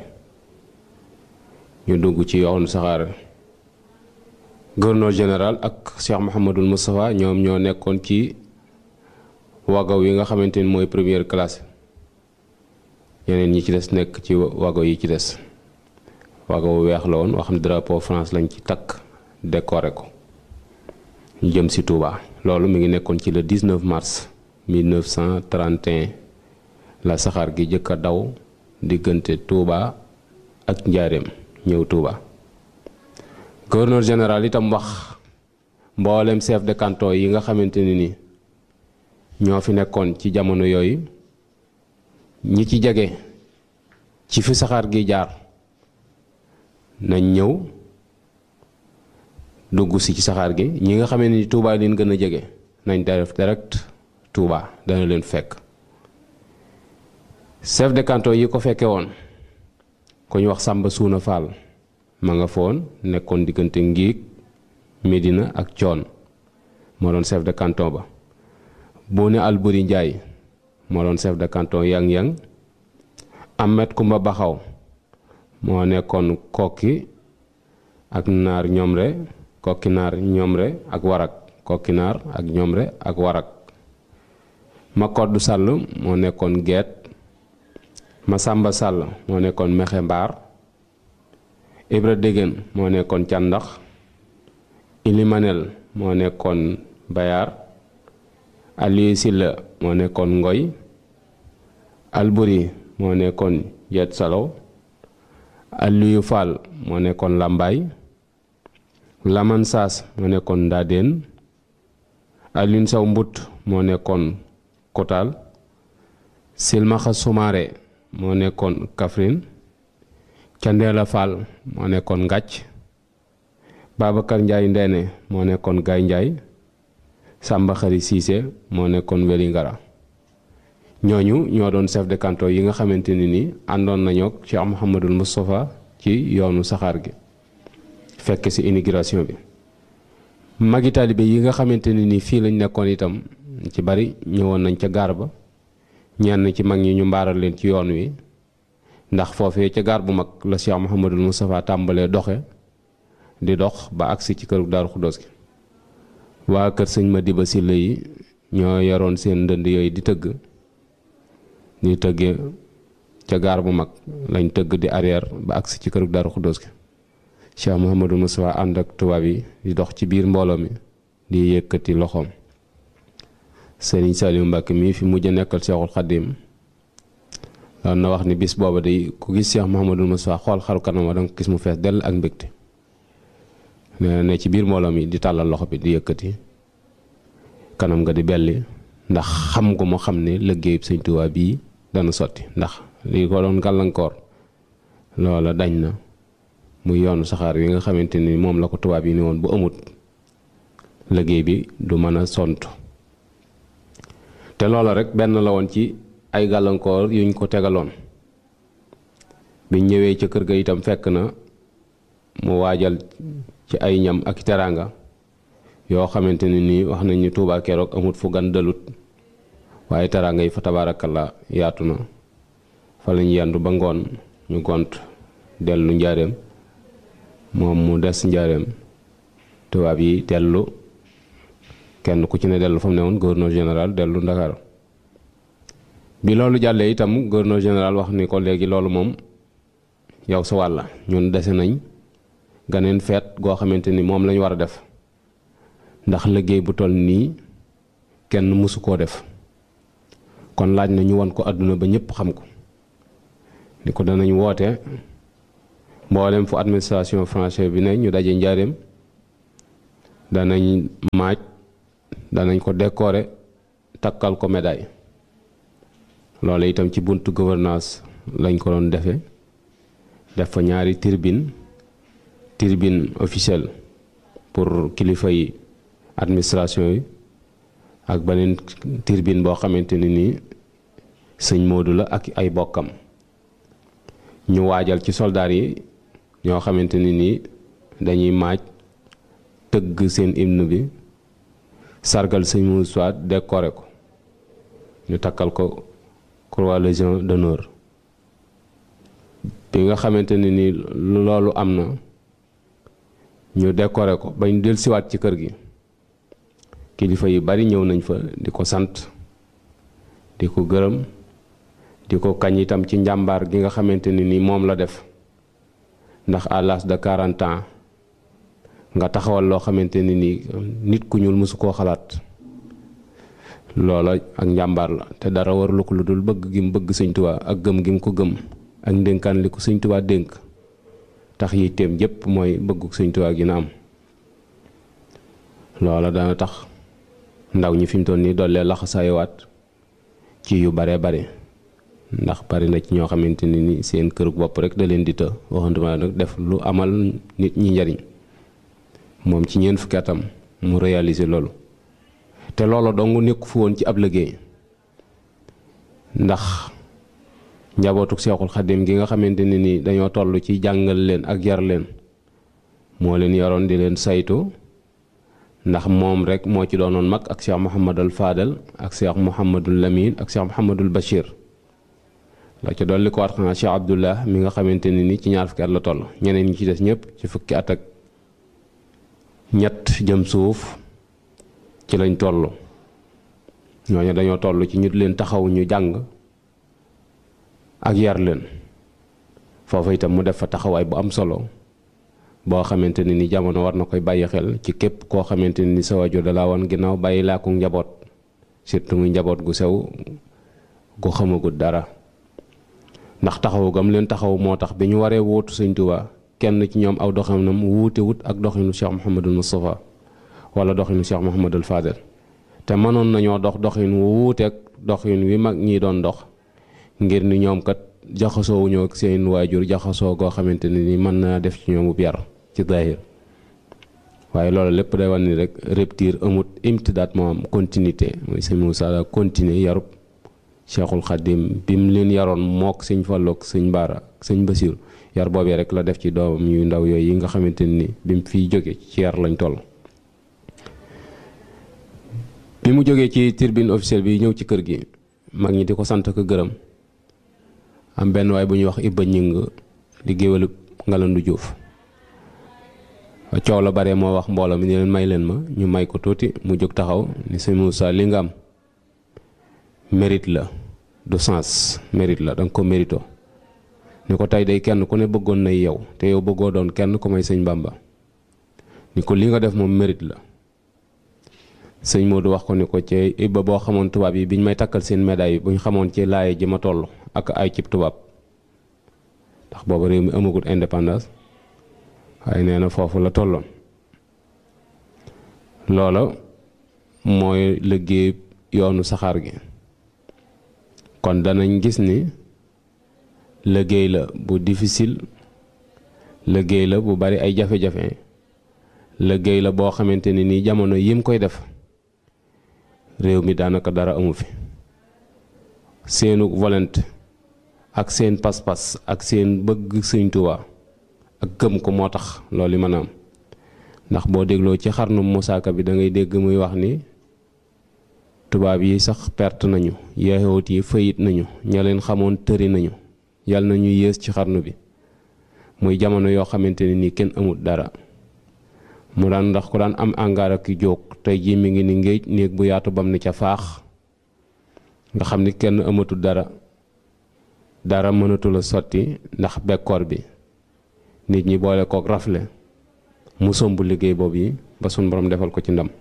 ñu dugg ci yoonu saxaar gouverneur général ak Cheikh Mouhamadul Moustapha ñoom ñoo nekkoon ci wagaw yi nga xamante ni mooy première classe yeneen ñi ci des nekk ci wagaw yi ci des wagaw weex la woon wax xam ne drapeau France lañ ci takk décoré ko ñu jëm si Touba loolu mi ngi nekkoon ci le 19 mars 1931 la saxaar gi jëkk a daw diggante Touba ak Njaareem ñëw Touba gouverneur général itam wax mboolem chef de canton yi nga xamante ni ni ñoo fi nekkoon ci jamono yooyu ñi ci jege ci fi saxaar gi jaar nañ ñëw dugg si ci saxaar gi ñi nga xamante ni Touba leen gën a jege nañ def direct Touba dana leen fekk chef de canton yi ko fekke woon ku ñu wax Sàmba Suuna Fall ma nga foon nekkoon diggante Ngiig Medina ak Coon moo doon chef de canton ba Boone Alburi Njaay moo doon chef de canton Yang-Yang Ahmed Kumba Baxaw moo nekkoon kokki ak naar ñomre kokki naar ñomre ak warak kokki naar ak ñomre ak warak ma koddu sàll moo nekkoon geet ma sàmba sàll moo nekkoon mexe mbaar ibra dégén moo nekkoon càndax ilimanel moo nekkoon bayaar aliyu silla moo nekkoon ngoy alburi moo nekkoon jet salow aliyu fall moo nekkoon làmbaay laman saas moo nekkoon ndaadeen alin saw mbut moo nekkoon kotaal silmaxa sumaare moo nekkoon Kaffrine candeela fall moo nekkoon ngàcc Babacar Njaay ndeene moo nekkoon gaay njaay Sàmba Xari Siise moo nekkoon Wélingara ñooñu ñoo doon chef de canton yi nga xamante ni ni àndoon nañoo ak Cheikh Mouhamadul Moustapha ci yoonu saxaar gi fekk ci immigration bi magi taalibe yi nga xamante ni ni fii lañ nekkoon itam ci bari ñëwoon nañ ca gaar ba ñenn ci mag ñi ñu mbaaral leen ci yoon wi ndax foofee ca gaar bu mag la Cheikh Mouhamadul Moustapha tàmbalee doxe di dox ba agsi ci këru Daaru Xuddoos gi waa kër sëñ Madiba Sylla yi ñoo yoroon seen ndënd yooyu di tëgg di tëggee ca gaar bu mag lañ tëgg di arrière ba agsi ci këru Daaru Xuddoos gi Cheikh Mouhamadul Moustapha ànd ak tubaab yi di dox ci biir mbooloo mi di yëkkati loxoom Sëriñ Saliou Mbacke mii fi mujj a nekkal Cheikhul Khadim daan na wax ni bis booba day ku gis Cheikh Mouhamadul Moustapha xool xaru kanam wa danga gis mu fees dell ak mbégte nee ne ci biir mbooloo mi di tàllal loxo bi di yëkkati kanam nga di belli ndax xam gu mu xam ne liggéeyub Sëñ Tuubaa bii dana sotti ndax li ko doon gàllankoor loola dañ na muy yoonu saxaar yi nga xamante ni moom la ko tubaab yi ni woon bu amut liggéey bi du mën a sont te loola rek benn la woon ci ay gàllankoor yuñ ko tegaloon biñ ñëwee ca kër ga itam fekk na mu waajal ci ay ñam ak teraanga yoo xamante ne nii wax nañ ni Tuubaa keroog amut fu gan dalut waaye teraanga yi fa tabaarakallaa yaatu na fa lañ yendu ba ngoon ñu gont dellu njaareem moom mu des njaareem tubaab yi dellu kenn ku ci ne dellu fa mu ne woon gouverneur général dellu Ndakaaru bi loolu jàllee itam gouverneur général wax ni ko léegi loolu moom yow sa wàlla ñun dese nañ ganeen feet goo xamante ni moom lañ war a def ndax liggéey bu toll nii kenn mësu koo def kon laaj na ñu wan ko àdduna ba ñëpp xam ko ni ko danañ woote mboolem fu administration française bi ne ñu daje njaareem danañ maaj danañ ko décorer takkal ko médaille loolu itam ci buntu gouvernance lañ ko doon defe def fa ñaari tribune tribune officielle pour kilifa yi administration yi ak beneen tribune boo xamante ne nii sëñ Modou la ak ay bokkam ñu waajal ci soldaar yi ñoo xamante ne nii dañuy maaj tëgg seen hymne bi sargal sëñ Moussa décoré ko ñu takkal ko croix légion d'honneur bi nga xamante ne ni loolu am na ñu décoré ko bañ del siwaat ci kër gi kilifa yu bari ñëw nañ fa di ko sant di ko gërëm di ko kañ itam ci njàmbaar gi nga xamante ne ni moom la def ndax à l'âge de 40 ans nga taxawal loo xamante ne ni nit ku ñuul mësu koo xalaat loola ak njàmbaar la te dara warlu ko lu dul bëgg gi mu bëgg sëñ Tuubaa ak gëm gi mu ko gëm ak ndénkaan li ko sëñ Tuubaa dénk tax yitteem jëpp mooy bëggu sëñ Tuubaa gi na am loola dana tax ndaw ñi fi mu toll nii dollee laxasaayowaat ci yu bare bare ndax bari na ci ñoo xamante ne ni seen kër bopp rek da leen di të waxantuma nag def lu amal nit ñi njariñ moom ci ñeent fukki atam mu réaliser loolu te loolu dong nekku fu woon ci ab liggéey ndax njabootuk seexul xadim gi nga xamante ne ni dañoo toll ci jàngal leen ak yar leen moo leen yaroon di leen saytu ndax moom rek moo ci doonoon mag ak cheikh Mouhamadul Fadel ak cheikh Mouhamadul Lamine ak cheikh Mouhamadul Bachir la ca dolli ko waat xanaa cheikh Abdullah mi nga xamante ne ni ci ñaar fukki at la toll ñeneen ñi ci des ñëpp ci fukki at ak ñett jëm suuf ci lañ toll ñooñu dañoo toll ci ñu leen taxaw ñu jàng ak yar leen foofu itam mu def fa taxawaay bu am solo boo xamante ne ni jamono war na koy bàyyi xel ci képp koo xamante ne ni sa waajur da laa woon ginnaaw bàyyi laa ko njaboot surtout muy njaboot gu sew gu xamagut dara ndax taxawu gam leen taxaw moo tax bi ñu waree wóotu Sëñ Tuubaa kenn ci ñoom aw doxinam wuute wut ak doxinu Cheikh Mouhamadul Moustapha wala doxinu Cheikh Mouhamadul Fadel te mënoon nañoo dox doxin wu wuuteeg doxin wi mag ñi doon dox ngir ni ñoom kat jaxasoo wuñoo ak seen waajur jaxasoo goo xamante ne ni mën naa def ci ñoom bu yar ci zahir waaye loolu lépp day wan ni rek rupture amut imtidaat moo am continuité mooy sëñ Moussa la continuer yarub Cheikhul Khadim bi mu leen yaroon mook sëñ Fallu ak sëñ Baara ak sëñ Basiru yar boobee rek la def ci doomam yu ndaw yooyu yi nga xamante ni bi mu fiy jóge ci yar lañ toll bi mu jógee ci tribune officielle bi ñëw ci kër gi mag ñi di ko sant ko gërëm am benn waay bu ñuy wax Ibba Ñing di géwélu Ngalandu Juuf coow la bare moo wax mbooloo mi ni leen may leen ma ñu may ko tuuti mu jóg taxaw ni sëñ Moussa li nga am mérite la du sens mérite la danga ko mérito ni ko tey day kenn ku ne bëggoon nay yow te yow bëggoo doon kenn ku may sëñ Bamba ni ko li nga def moom mérite la sëñ Modou wax ko ni ko ci Ibba boo xamoon tubaab yi biñ may takkal seen médaille bu ñu xamoon ci laaye ji ma toll ak ay cib tubaab ndax booba réew mi amagut indépendance waaye nee na foofu la tolloon loola mooy liggéey yoonu saxaar gi kon danañ gis ni liggéey la bu difficile liggéey la bu bari ay jafe-jafe liggéey la boo xamante ni nii jamono yim koy def réew mi daanaka dara amu fi seenu volonté ak seen pas-pas ak seen bëgg Sëñ Tuubaa ak gëm ko moo tax loolu mën a am ndax boo dégloo ci xarnu musaaka bi da ngay dégg muy wax ni tubaab yi sax perte nañu yahut yi fayit nañu ña leen xamoon tëri nañu yàlla na ñu yées ci xarnu bi muy jamono yoo xamante ne nii kenn amut dara mu daan ndax ku daan am angaar ak jóg tey jii mi ngi ni ngéej néeg bu yaatu bam ni ca faax nga xam ni kenn amatul dara dara mënatul a sotti ndax bekkoor bi nit ñi boole kook rafle mu somb liggéey boobu yi ba suñ borom defal ko ci ndam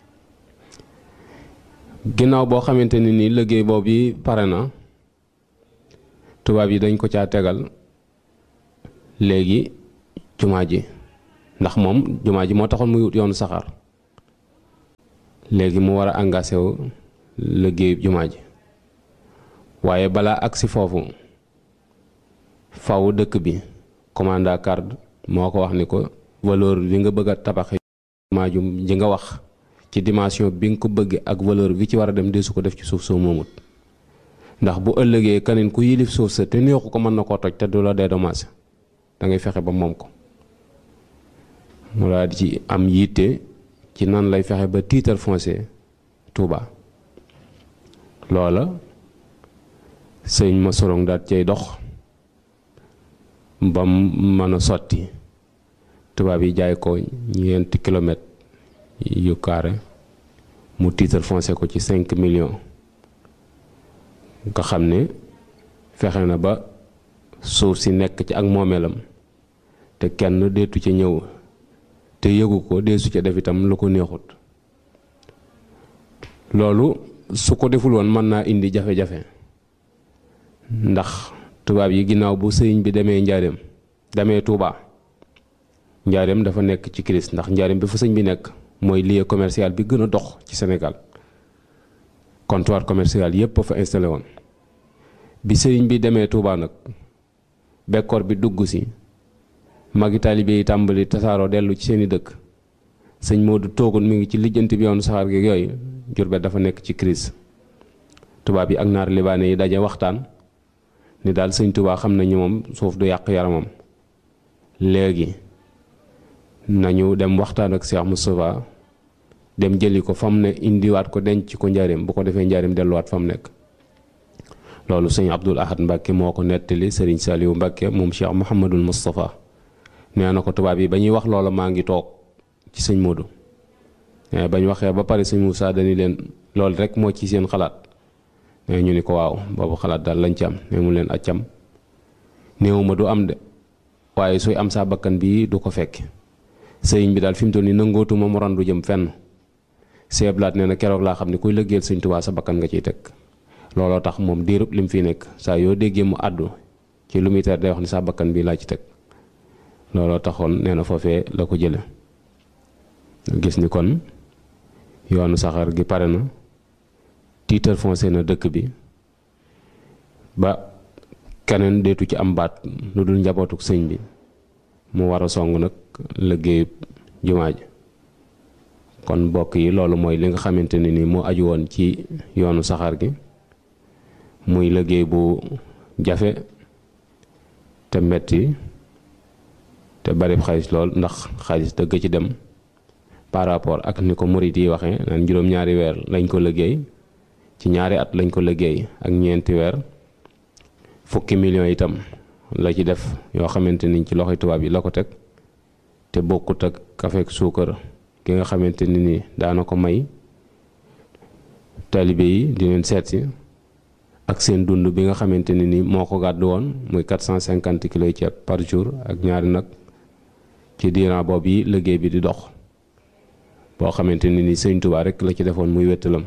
ginnaaw boo xamante ni nii liggéey boobu yi pare na tubaab yi dañ ko caa tegal léegi jumaa ji ndax moom jumaa ji moo taxoon muy wut yoonu saxaar léegi mu war a engagé wu liggéeyu jumaa ji waaye balaa agsi foofu faw dëkk bi commanda card moo ko wax ni ko valeur bi nga bëgg a tabaxe jumaa ju ji nga wax ci dimension bi nga ko bëgge ak valeur bi ci war a dem deesu ko def ci suuf soo moomut ndax bu ëllëgee keneen ku yilif suuf sa te neexu ko mën na koo toj te du la dédommagé da ngay fexe ba moom ko mu daal di ci am yitte ci nan lay fexe ba titre foncier Touba loola sëñ ma sorong daal cay dox ba mën a sotti tubaab yi jaay ko ñeenti kilomètres yu carré mu titre foncier ko ci cinq millions nga xam ne fexe na ba suuf si nekk ci ak moomeelam te kenn deetu ca ñëw te yëgu ko deesu ca def itam lu ko neexut loolu su ko deful woon mën naa indi jafe-jafe ndax tubaab yi ginnaaw bu sëriñ bi demee njaareem demee Touba njaareem dafa nekk ci crise ndax njaareem bi fa sëñ bi nekk mooy lieu commercial bi gën a dox ci Sénégal comptoir commercial yépp a fa installé woon bi sëriñ bi demee Touba nag bekkoor bi dugg si magi taalibe yi tàmbali tasaaroo dellu ci seeni dëkk sëñ Modou toogoon mi ngi ci lijjanti bi yoonu saxaar gi yooyu Jurbel dafa nekk ci crise tubaab yi ak naar libaane yi daje waxtaan ni daal sëñ Touba xam nañu moom suuf du yàq yaramam léegi nañu dem waxtaan ak Cheikh Moustapha dem jëli ko fa mu ne indiwaat ko denc ko njaareem bu ko defee njaareem delluwaat fa mu nekk loolu sëñ Abdul Ahad Mbacke moo ko nettali sëriñ Saliou Mbacke moom Cheikh Mouhamadul Moustapha nee na ko tubaab yi ba ñuy wax loola maa ngi toog ci sëñ Modou mais bañ waxee ba pare sëñ Moussa dañu leen loolu rek moo ci seen xalaat mais ñu ni ko waaw boobu xalaat daal lañ ci am ne mu leen accam néewuma du am de waaye suy am saa bakkan bii du ko fekk sëriñ bi daal fi mu toll nii nangootuma mu randu jëm fenn seeblaat nee na keroog laa xam ne kuy lëggeel sëñ Tuubaa sa bakkan nga ciy teg looloo tax moom diirub lim fi nekk saa yoo déggee mu àddu ci lu muy tere day wax ni sa bakkan bii laa ci teg looloo taxoon nee na foofee la ko jële gis ni kon yoonu saxaar gi pare na titre foncier na dëkk bi ba keneen deetu ci am baat lu dul njabootuk sëñ bi mu war a song nag liggéeyub jumaa ji kon mbokk yi loolu mooy li nga xamante ne ni moo aju woon ci yoonu saxaar gi muy liggéey bu jafe te metti te bari xaalis lool ndax xaalis dëgg ci dem par rapport ak ni ko murit yi waxee naan juróom-ñaari weer lañ ko liggéey ci ñaari at lañ ko liggéey ak ñeenti weer fukki millions itam la ci def yoo xamante ni ci loxoy tubaab yi la ko teg te bokkut ak kafeek suukar ki nga xamante ni ni daana ko may taalibe yi di leen seet si ak seen dund bi nga xamante ne ni moo ko gàddu woon muy 450 kilos ceeb par jour ak ñaari nag ci diiran boobu yi liggéey bi di dox boo xamante ne ni sëñ Tuubaa rek la ci defoon muy wettalam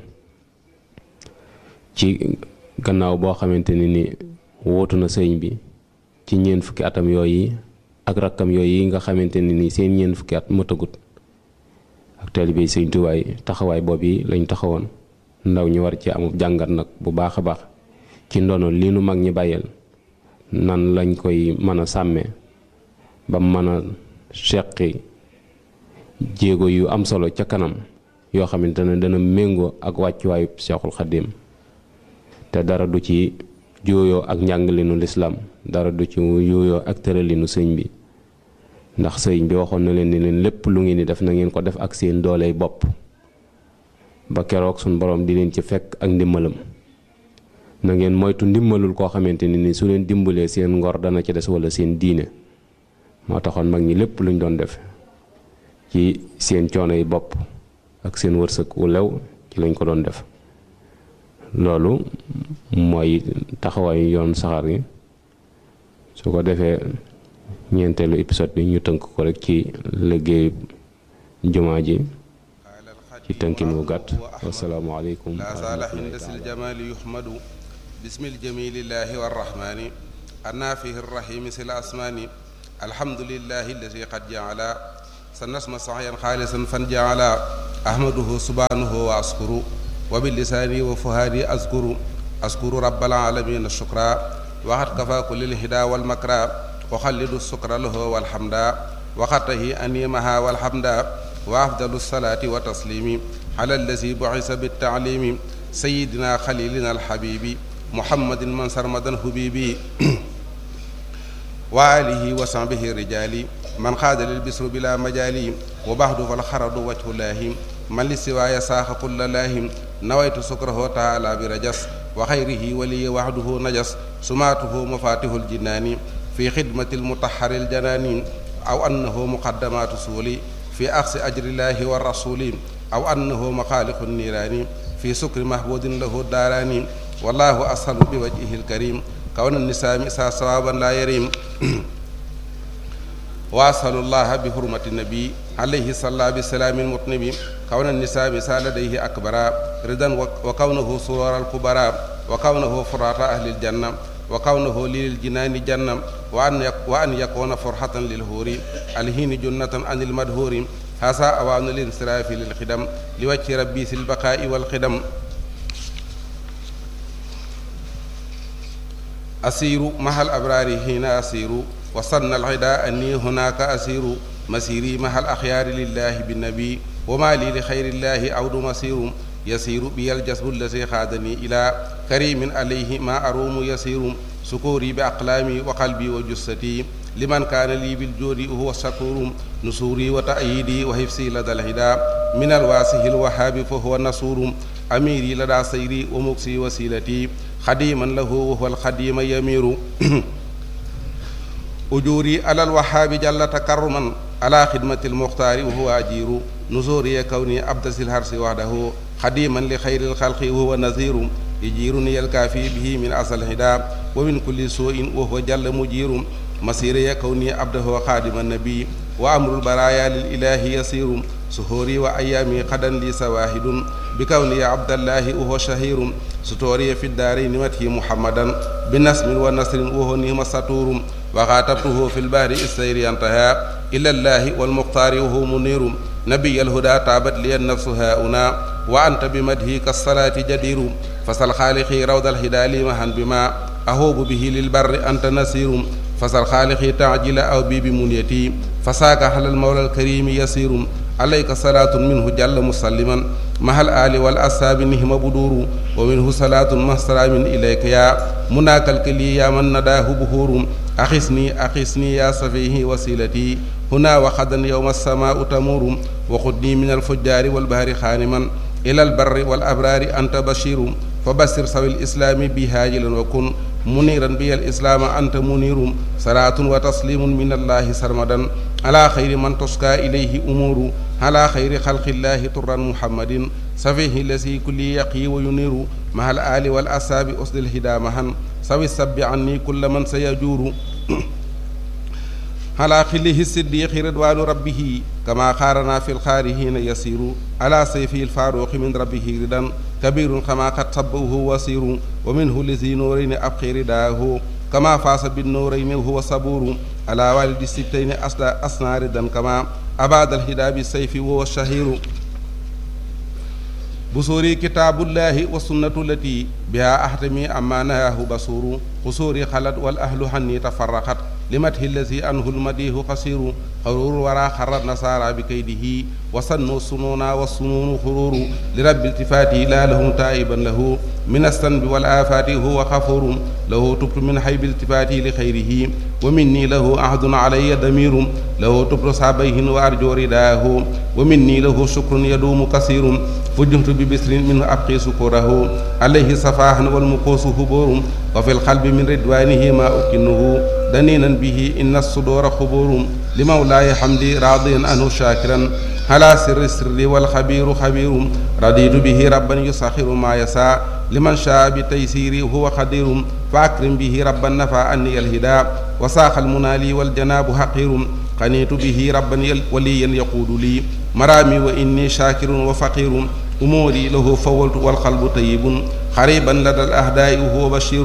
ci gannaaw boo xamante ne ni wootu na sëñ bi ci ñeent fukki atam yooyu ak rakkam yooyu nga xamante ne ni seen ñeent fukki at mëtagut ak taalibe sëñ Tuubaa yi taxawaay boobu yi lañ taxawoon ndaw ñu war ci amub jàngat nag bu baax a baax ci ndono li nu mag ñi bàyyeel nan lañ koy mën a sàmmee ba mën a seqi jéego yu am solo ca kanam yoo xamante ne dana méngoo ak wàccuwaayu Seexul Xaddim te dara du ci jooyoo ak njàngalinu lislaam dara du ci yooyoo ak tëralinu sëñ bi ndax sëñ bi waxoon na leen ni leen lépp lu ngeen di def na ngeen ko def ak seen dooley bopp ba keroog suñ borom di leen ci fekk ak ndimbalam na ngeen moytu ndimbalul koo xamante ni ni su leen dimbalee seen ngor dana ci des wala seen diine moo taxoon mag ñi lépp luñ doon def ci seen coono yi bopp ak seen wërsëg wu lew ci lañ ko doon def loolu mooy taxawaayu yoon saxaar gi su ko defee ñeenteelu épisode bi ñu tënk ko rek ci liggéey jumaa ji ci tënkin wu gàtt wasalaamu aleykum لا زال حندس الجمال يحمد باسم الجميل الله والرحمن النافه الرحيم سل الأسمان الحمد لله الذي قد جعل سنسم صحيا خالصا فانجعل أحمده سبحانه وأشكر وباللسان وفهادي أذكر أشكر رب العالمين الشكرا وقد كفى كل الهدى والمكرى وخلد السكر له والحمدا وقته أنيمها والحمدا وأفضل الصلاة وتسليم على الذي بعث بالتعليم سيدنا خليلنا الحبيب محمد من سرمدا حبيبي وآله وصحبه الرجال من خاد للبسر بلا مجال وبعد فالخرد وجه الله من للسواي ساخ كل لاهم نويت سكره تعالى برجس وخيره ولي وحده نجس سماته مفاتيح الجنان في خدمة المطهر الجنان أو أنه مقدمات سولي في أخذ أجر الله والرسول أو أنه مخالق النيران في سكر محبود له الداران والله أسهل بوجهه الكريم كون النساء مسا صوابا لا يريم وأسأل الله بحرمة النبي عليه صلى بسلام المطنب كون النساء مسا لديه أكبر رضا وكونه سرور الكبرى وكونه فرات أهل الجنة وكونه للجنان جنة وأن وأن يكون فرحة للهور الهين جنة عن المدهور هذا أوان الانصراف للخدم لوجه ربي في البقاء والخدم أسير مع الأبرار حين أسير وصلنا العداء أني هناك أسير مسيري مع الأخيار لله بالنبي وما لي لخير الله عود مسير يسير بي الجسد الذي خادني إلى كريم عليه ما أروم يسير سكوري بأقلامي وقلبي وجستي لمن كان لي بالجود وهو الشكور نصوري وتأييدي وحفظي لدى الهدى من الواسه الوهاب فهو النصور أميري لدى سيري ومكسي وسيلتي خديما له وهو الخديم يمير أجوري على الوهاب جل تكرما على خدمة المختار وهو أجير نزوري كوني عبد الهرس وحده خديما لخير الخلق وهو نذير يجيرني الكافي به من أصل الهدى ومن كل سوء وهو جل مجير مسيري كوني عبده خادم النبي وأمر البرايا للإله يسير سهوري وأيامي قدا لي سواهد بكوني عبد الله وهو شهير ستوري في الدارين مته محمدا بنسم ونصر وهو نهم سطور وخاطبته في البحر السير انتهى إلى الله والمختار وهو منير نبي الهدى تابت لي النفس هاؤنا وأنت بمدهي كالصلاة جدير فسل خالقي روض الهدى لي مهن بما أهوب به للبر أنت نسير فسل خالقي تعجل أو بي بمنيتي فساك على المولى الكريم يسير عليك صلاة منه جل مسلما مع الآل والأصحاب نهم بدور ومنه صلاة مهسرا من إليك يا مناك الكلي يا من نداه بهور أخسني أخسني يا صفيه وسيلتي هنا وخدا يوم السماء تمور وخذني من الفجار والبهر خانما إلى البر والأبرار أنت بشير فبشر سوي الإسلام بهاجلا وكن منيرا بي الإسلام أنت منير صلاة وتسليم من الله سرمدا على خير من تسكى إليه أمور على خير خلق الله طرا محمد سفيه الذي كل يقي وينير مع الآل والأصحاب أسد الهدى مهن سوي السب عني كل من سيجور على خله الصديق رضوان ربه كما خارنا في الخارهين يسير على سيفه الفاروق من ربه ردا كبير كما قد صبه وسير ومنه لذي نورين أبقي رداه كما فاس بالنورين وهو صبور على والد الستين أصنع ردا كما أباد الهدى بالسيف وهو الشهير بصوري كتاب الله والسنة التي بها أحتمي أما نهاه بصور قصوري خلت والأهل حني تفرقت لمته الذي أنه المديه قصير قرور ورا خر النصارى بكيده وصنوا السنون والسنون خرور لرب التفاته لا لهم تائبا له من الذنب والآفات هو غفور له تبت من حيب التفاته لخيره ومني له عهد علي ضمير له تبت صابيه وأرجو رداه ومني له شكر يدوم كثير فجهت ببسر منه أبقي سكره عليه صفاح والمقوس هبور وفي القلب من رضوانه ما أكنه دنينا به إن الصدور خبور لمولاي حمدي راضيا عنه شاكرا على سر السر والخبير خبير رضيت به ربا يسخر ما يسعى لمن شاء بتيسيري هو قدير فأكرم به ربا نفى عني الهدى وساق المنالي والجناب حقير قنيت به ربا وليا يقود لي مرامي وإني شاكر وفقير أموري له فولت والقلب طيب قريبا لدى الأهداء وهو بشير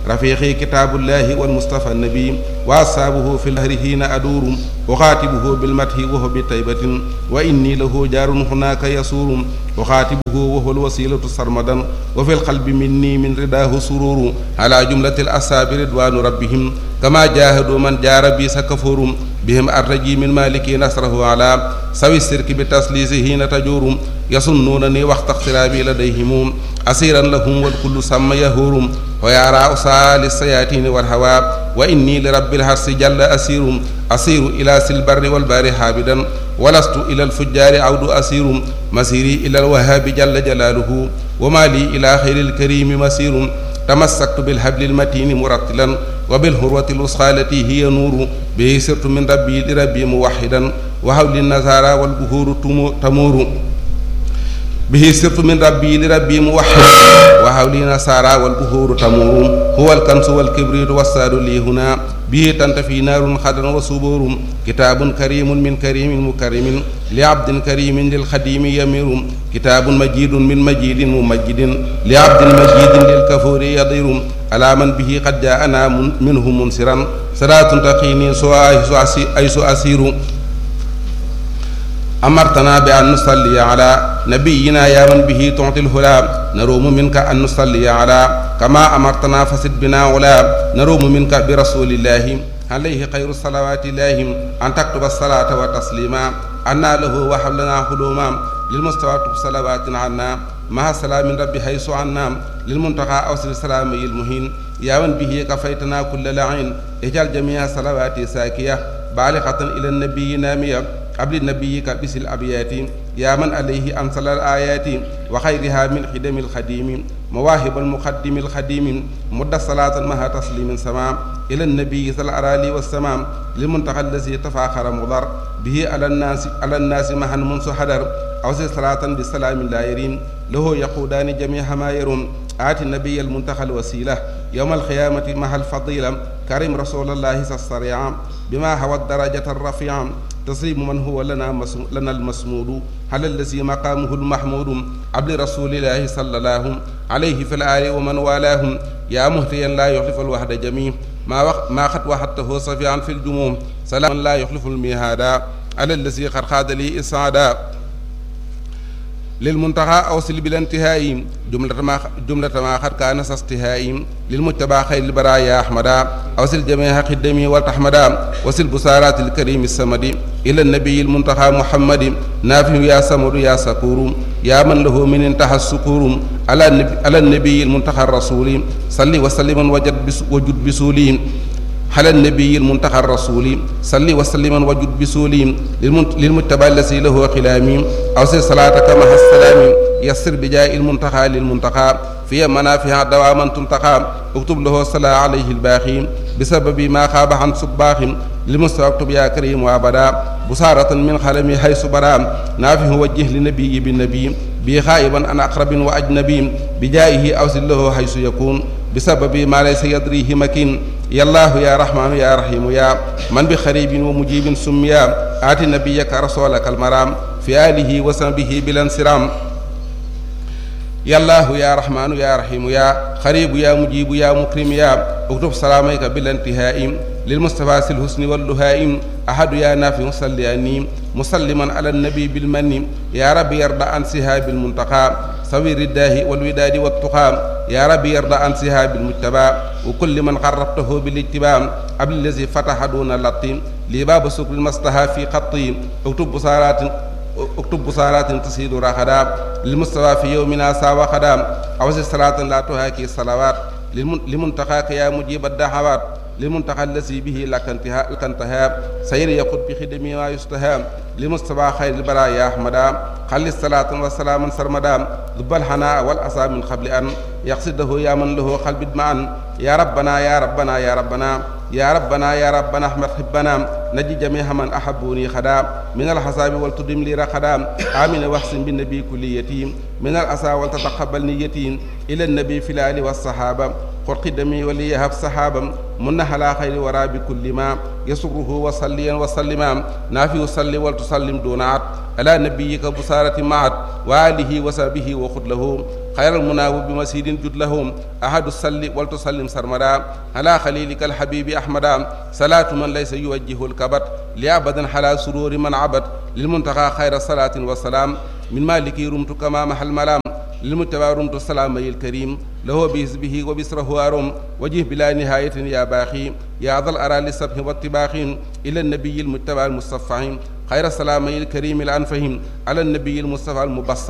رفيقي كتاب الله والمصطفى النبي وأصحابه في الهر حين أدور أخاتبه بالمدح وهو بطيبة وإني له جار هناك يسور أخاتبه وهو الوسيلة سرمدا وفي القلب مني من رداه سرور على جملة الأصحاب رضوان ربهم كما جاهدوا من جار بي سكفور بهم أرتجي من مالك نصره على سوي السرك بتسليسه حين تجور يصنونني وقت اقترابي لديهم أسيرا لهم والكل سمى يهور ويرى أسال السياتين والهوى وإني لرب الحرس جل أسير أسير إلى سلبر والبار حابدا ولست إلى الفجار عود أسير مسيري إلى الوهاب جل جلاله وما لي إلى خير الكريم مسير تمسكت بالحبل المتين مرتلا وبالهروة الوسخى التي هي نور به سرت من ربي لربي موحدا وحول النزارى والبهور تمور به سرت من ربي لربي موحد وحولي نصارى والبهور تمور هو الكنس والكبريت والساد لي هنا به تنتفي نار خدر وصبور كتاب كريم من كريم مكرم لعبد كريم للخديم يمير كتاب مجيد من مجيد ممجد لعبد مجيد للكفور يضير على من به قد جاءنا منه منصرا صلاة تقيني سوى أيس أسير أمرتنا بأن نصلي على نبينا يا من به تعطي الهلا نروم منك أن نصلي على كما أمرتنا فسد بنا علا نروم منك برسول الله عليه خير الصلوات الله أن تكتب الصلاة والتسليما أنا له وحبلنا حلوما للمستوى صلوات عنا مع سلام ربي حيث عنا للمنتقى أوصل السلام المهين يا من به كفيتنا كل لعين اجعل جميع صلواتي ساكية بالغة إلى النبي نامية قبل نبيك بس الأبيات يا من عليه أنزل الآيات وخيرها من خدم الخديم مواهب المقدم الخديم مد صلاة مها تسليم سمام إلى النبي صلى الأرالي والسمام للمنتقى الذي تفاخر مضر به على الناس على الناس مها منس حدر أوصي صلاة بسلام لا يريم له يقودان جميع ما يرون آت النبي المنتقى الوسيلة يوم القيامة مع الفضيلة كريم رسول الله الصريع بما هو الدرجة الرفيعة تسليم من هو لنا مسم... لنا المسمود على الذي مقامه المحمود عبد رسول الله صلى الله عليه في الآل ومن والاهم يا مهتيا لا يخلف الوحد جميع ما وق... ما خط وحدته صفيعا في الجموم سلام لا يخلف الميهادا على الذي قد خاد لي إسعادا للمنتهى أوصل بالانتهاء جملة ما جملة ما قد كان استهاء للمتبع خير البرايا أحمدا أوصل جميع خدمي والتحمدا وصل بسارات الكريم السمد إلى النبي المنتهى محمد نافع يا سمر يا سكور يا من له من انتهى السكور على النبي, على النبي المنتهى الرسول صلي وسلم وجد بس وجد بسولين على النبي المنتهى الرسول صل وسلم وجد بسولي للمتبع الذي له خلامي أوصي صلاتك مع السلام يسر بجاء المنتهى للمنتهى في منافع دواما تنتقى اكتب له صلاة عليه الباخي بسبب ما خاب عن صباخ لمستوى اكتب يا كريم وابدا بصارة من خلمي حيث برام نافه وجه لنبي بالنبي بي خائبا عن أقرب وأجنبي بجائه أوصل له حيث يكون بسبب ما ليس يدريه مكين يا الله يا رحمن يا رحيم يا من بخريب ومجيب سميا آت نبيك رسولك المرام في آله وصحبه بلا انصرام يا الله يا رحمن يا رحيم يا خريب يا مجيب يا مكرم يا اكتب سلاميك بلا انتهاء للمصطفى الحسن واللهائم أحد يا نافع صلي أني مسلما على النبي بالمن يا رب يرضى عن سهاب المنتقى سوي الرداه والوداد والتقى يا رب يرضى عن سهاب المجتبى وكل من قربته بالاتباع قبل الذي فتح دون اللطيم لباب سكر المصطفى في خطي اكتب بصارات اكتب بصارات تسيد رخدا للمستوى في يومنا ساوى خدام أوزي صلاة لا تهاكي الصلوات لمنتقاك يا مجيب الدعوات للمنتقى الذي به لك انتهاء لك انتهاء سير يقود بخدمه ما يستهام لمستوى خير البرايا أحمدا خلي الصلاة والسلام سرمدا ذب الحناء والأسى من قبل أن يقصده يا من له قلب معا يا ربنا يا ربنا يا ربنا يا ربنا يا ربنا احمد حبنا نجي جميع من احبوني خدام من الحساب والتدم لي رخدام امين واحسن بالنبي كل يتيم من الاسى ولتتقبل نيتي الى النبي في الال والصحابه قل قدمي وليهب صحابا من على خير ورا بكل ما يسره وصليا وسلما نافي صلي ولتسلم دون عد على نبيك بصارة معت وآله وصحبه وخذ له خير المناوب بمسيد جد لهم أحد السل ولتسلم سرمدا على خليلك الحبيب أحمدا صلاة من ليس يوجه الكبت لأبدا حلا سرور من عبد للمنتقى خير صلاة وسلام من مالك رمت كما محل ملام للمتبع رمت السلام الكريم له بحزبه وبسره أرم وجه بلا نهاية يا باخي يا ذا الأرى للسبح والطباخ إلى النبي المتبع المصطفى خير السلام الكريم الأنفهم على النبي المصطفى المبصر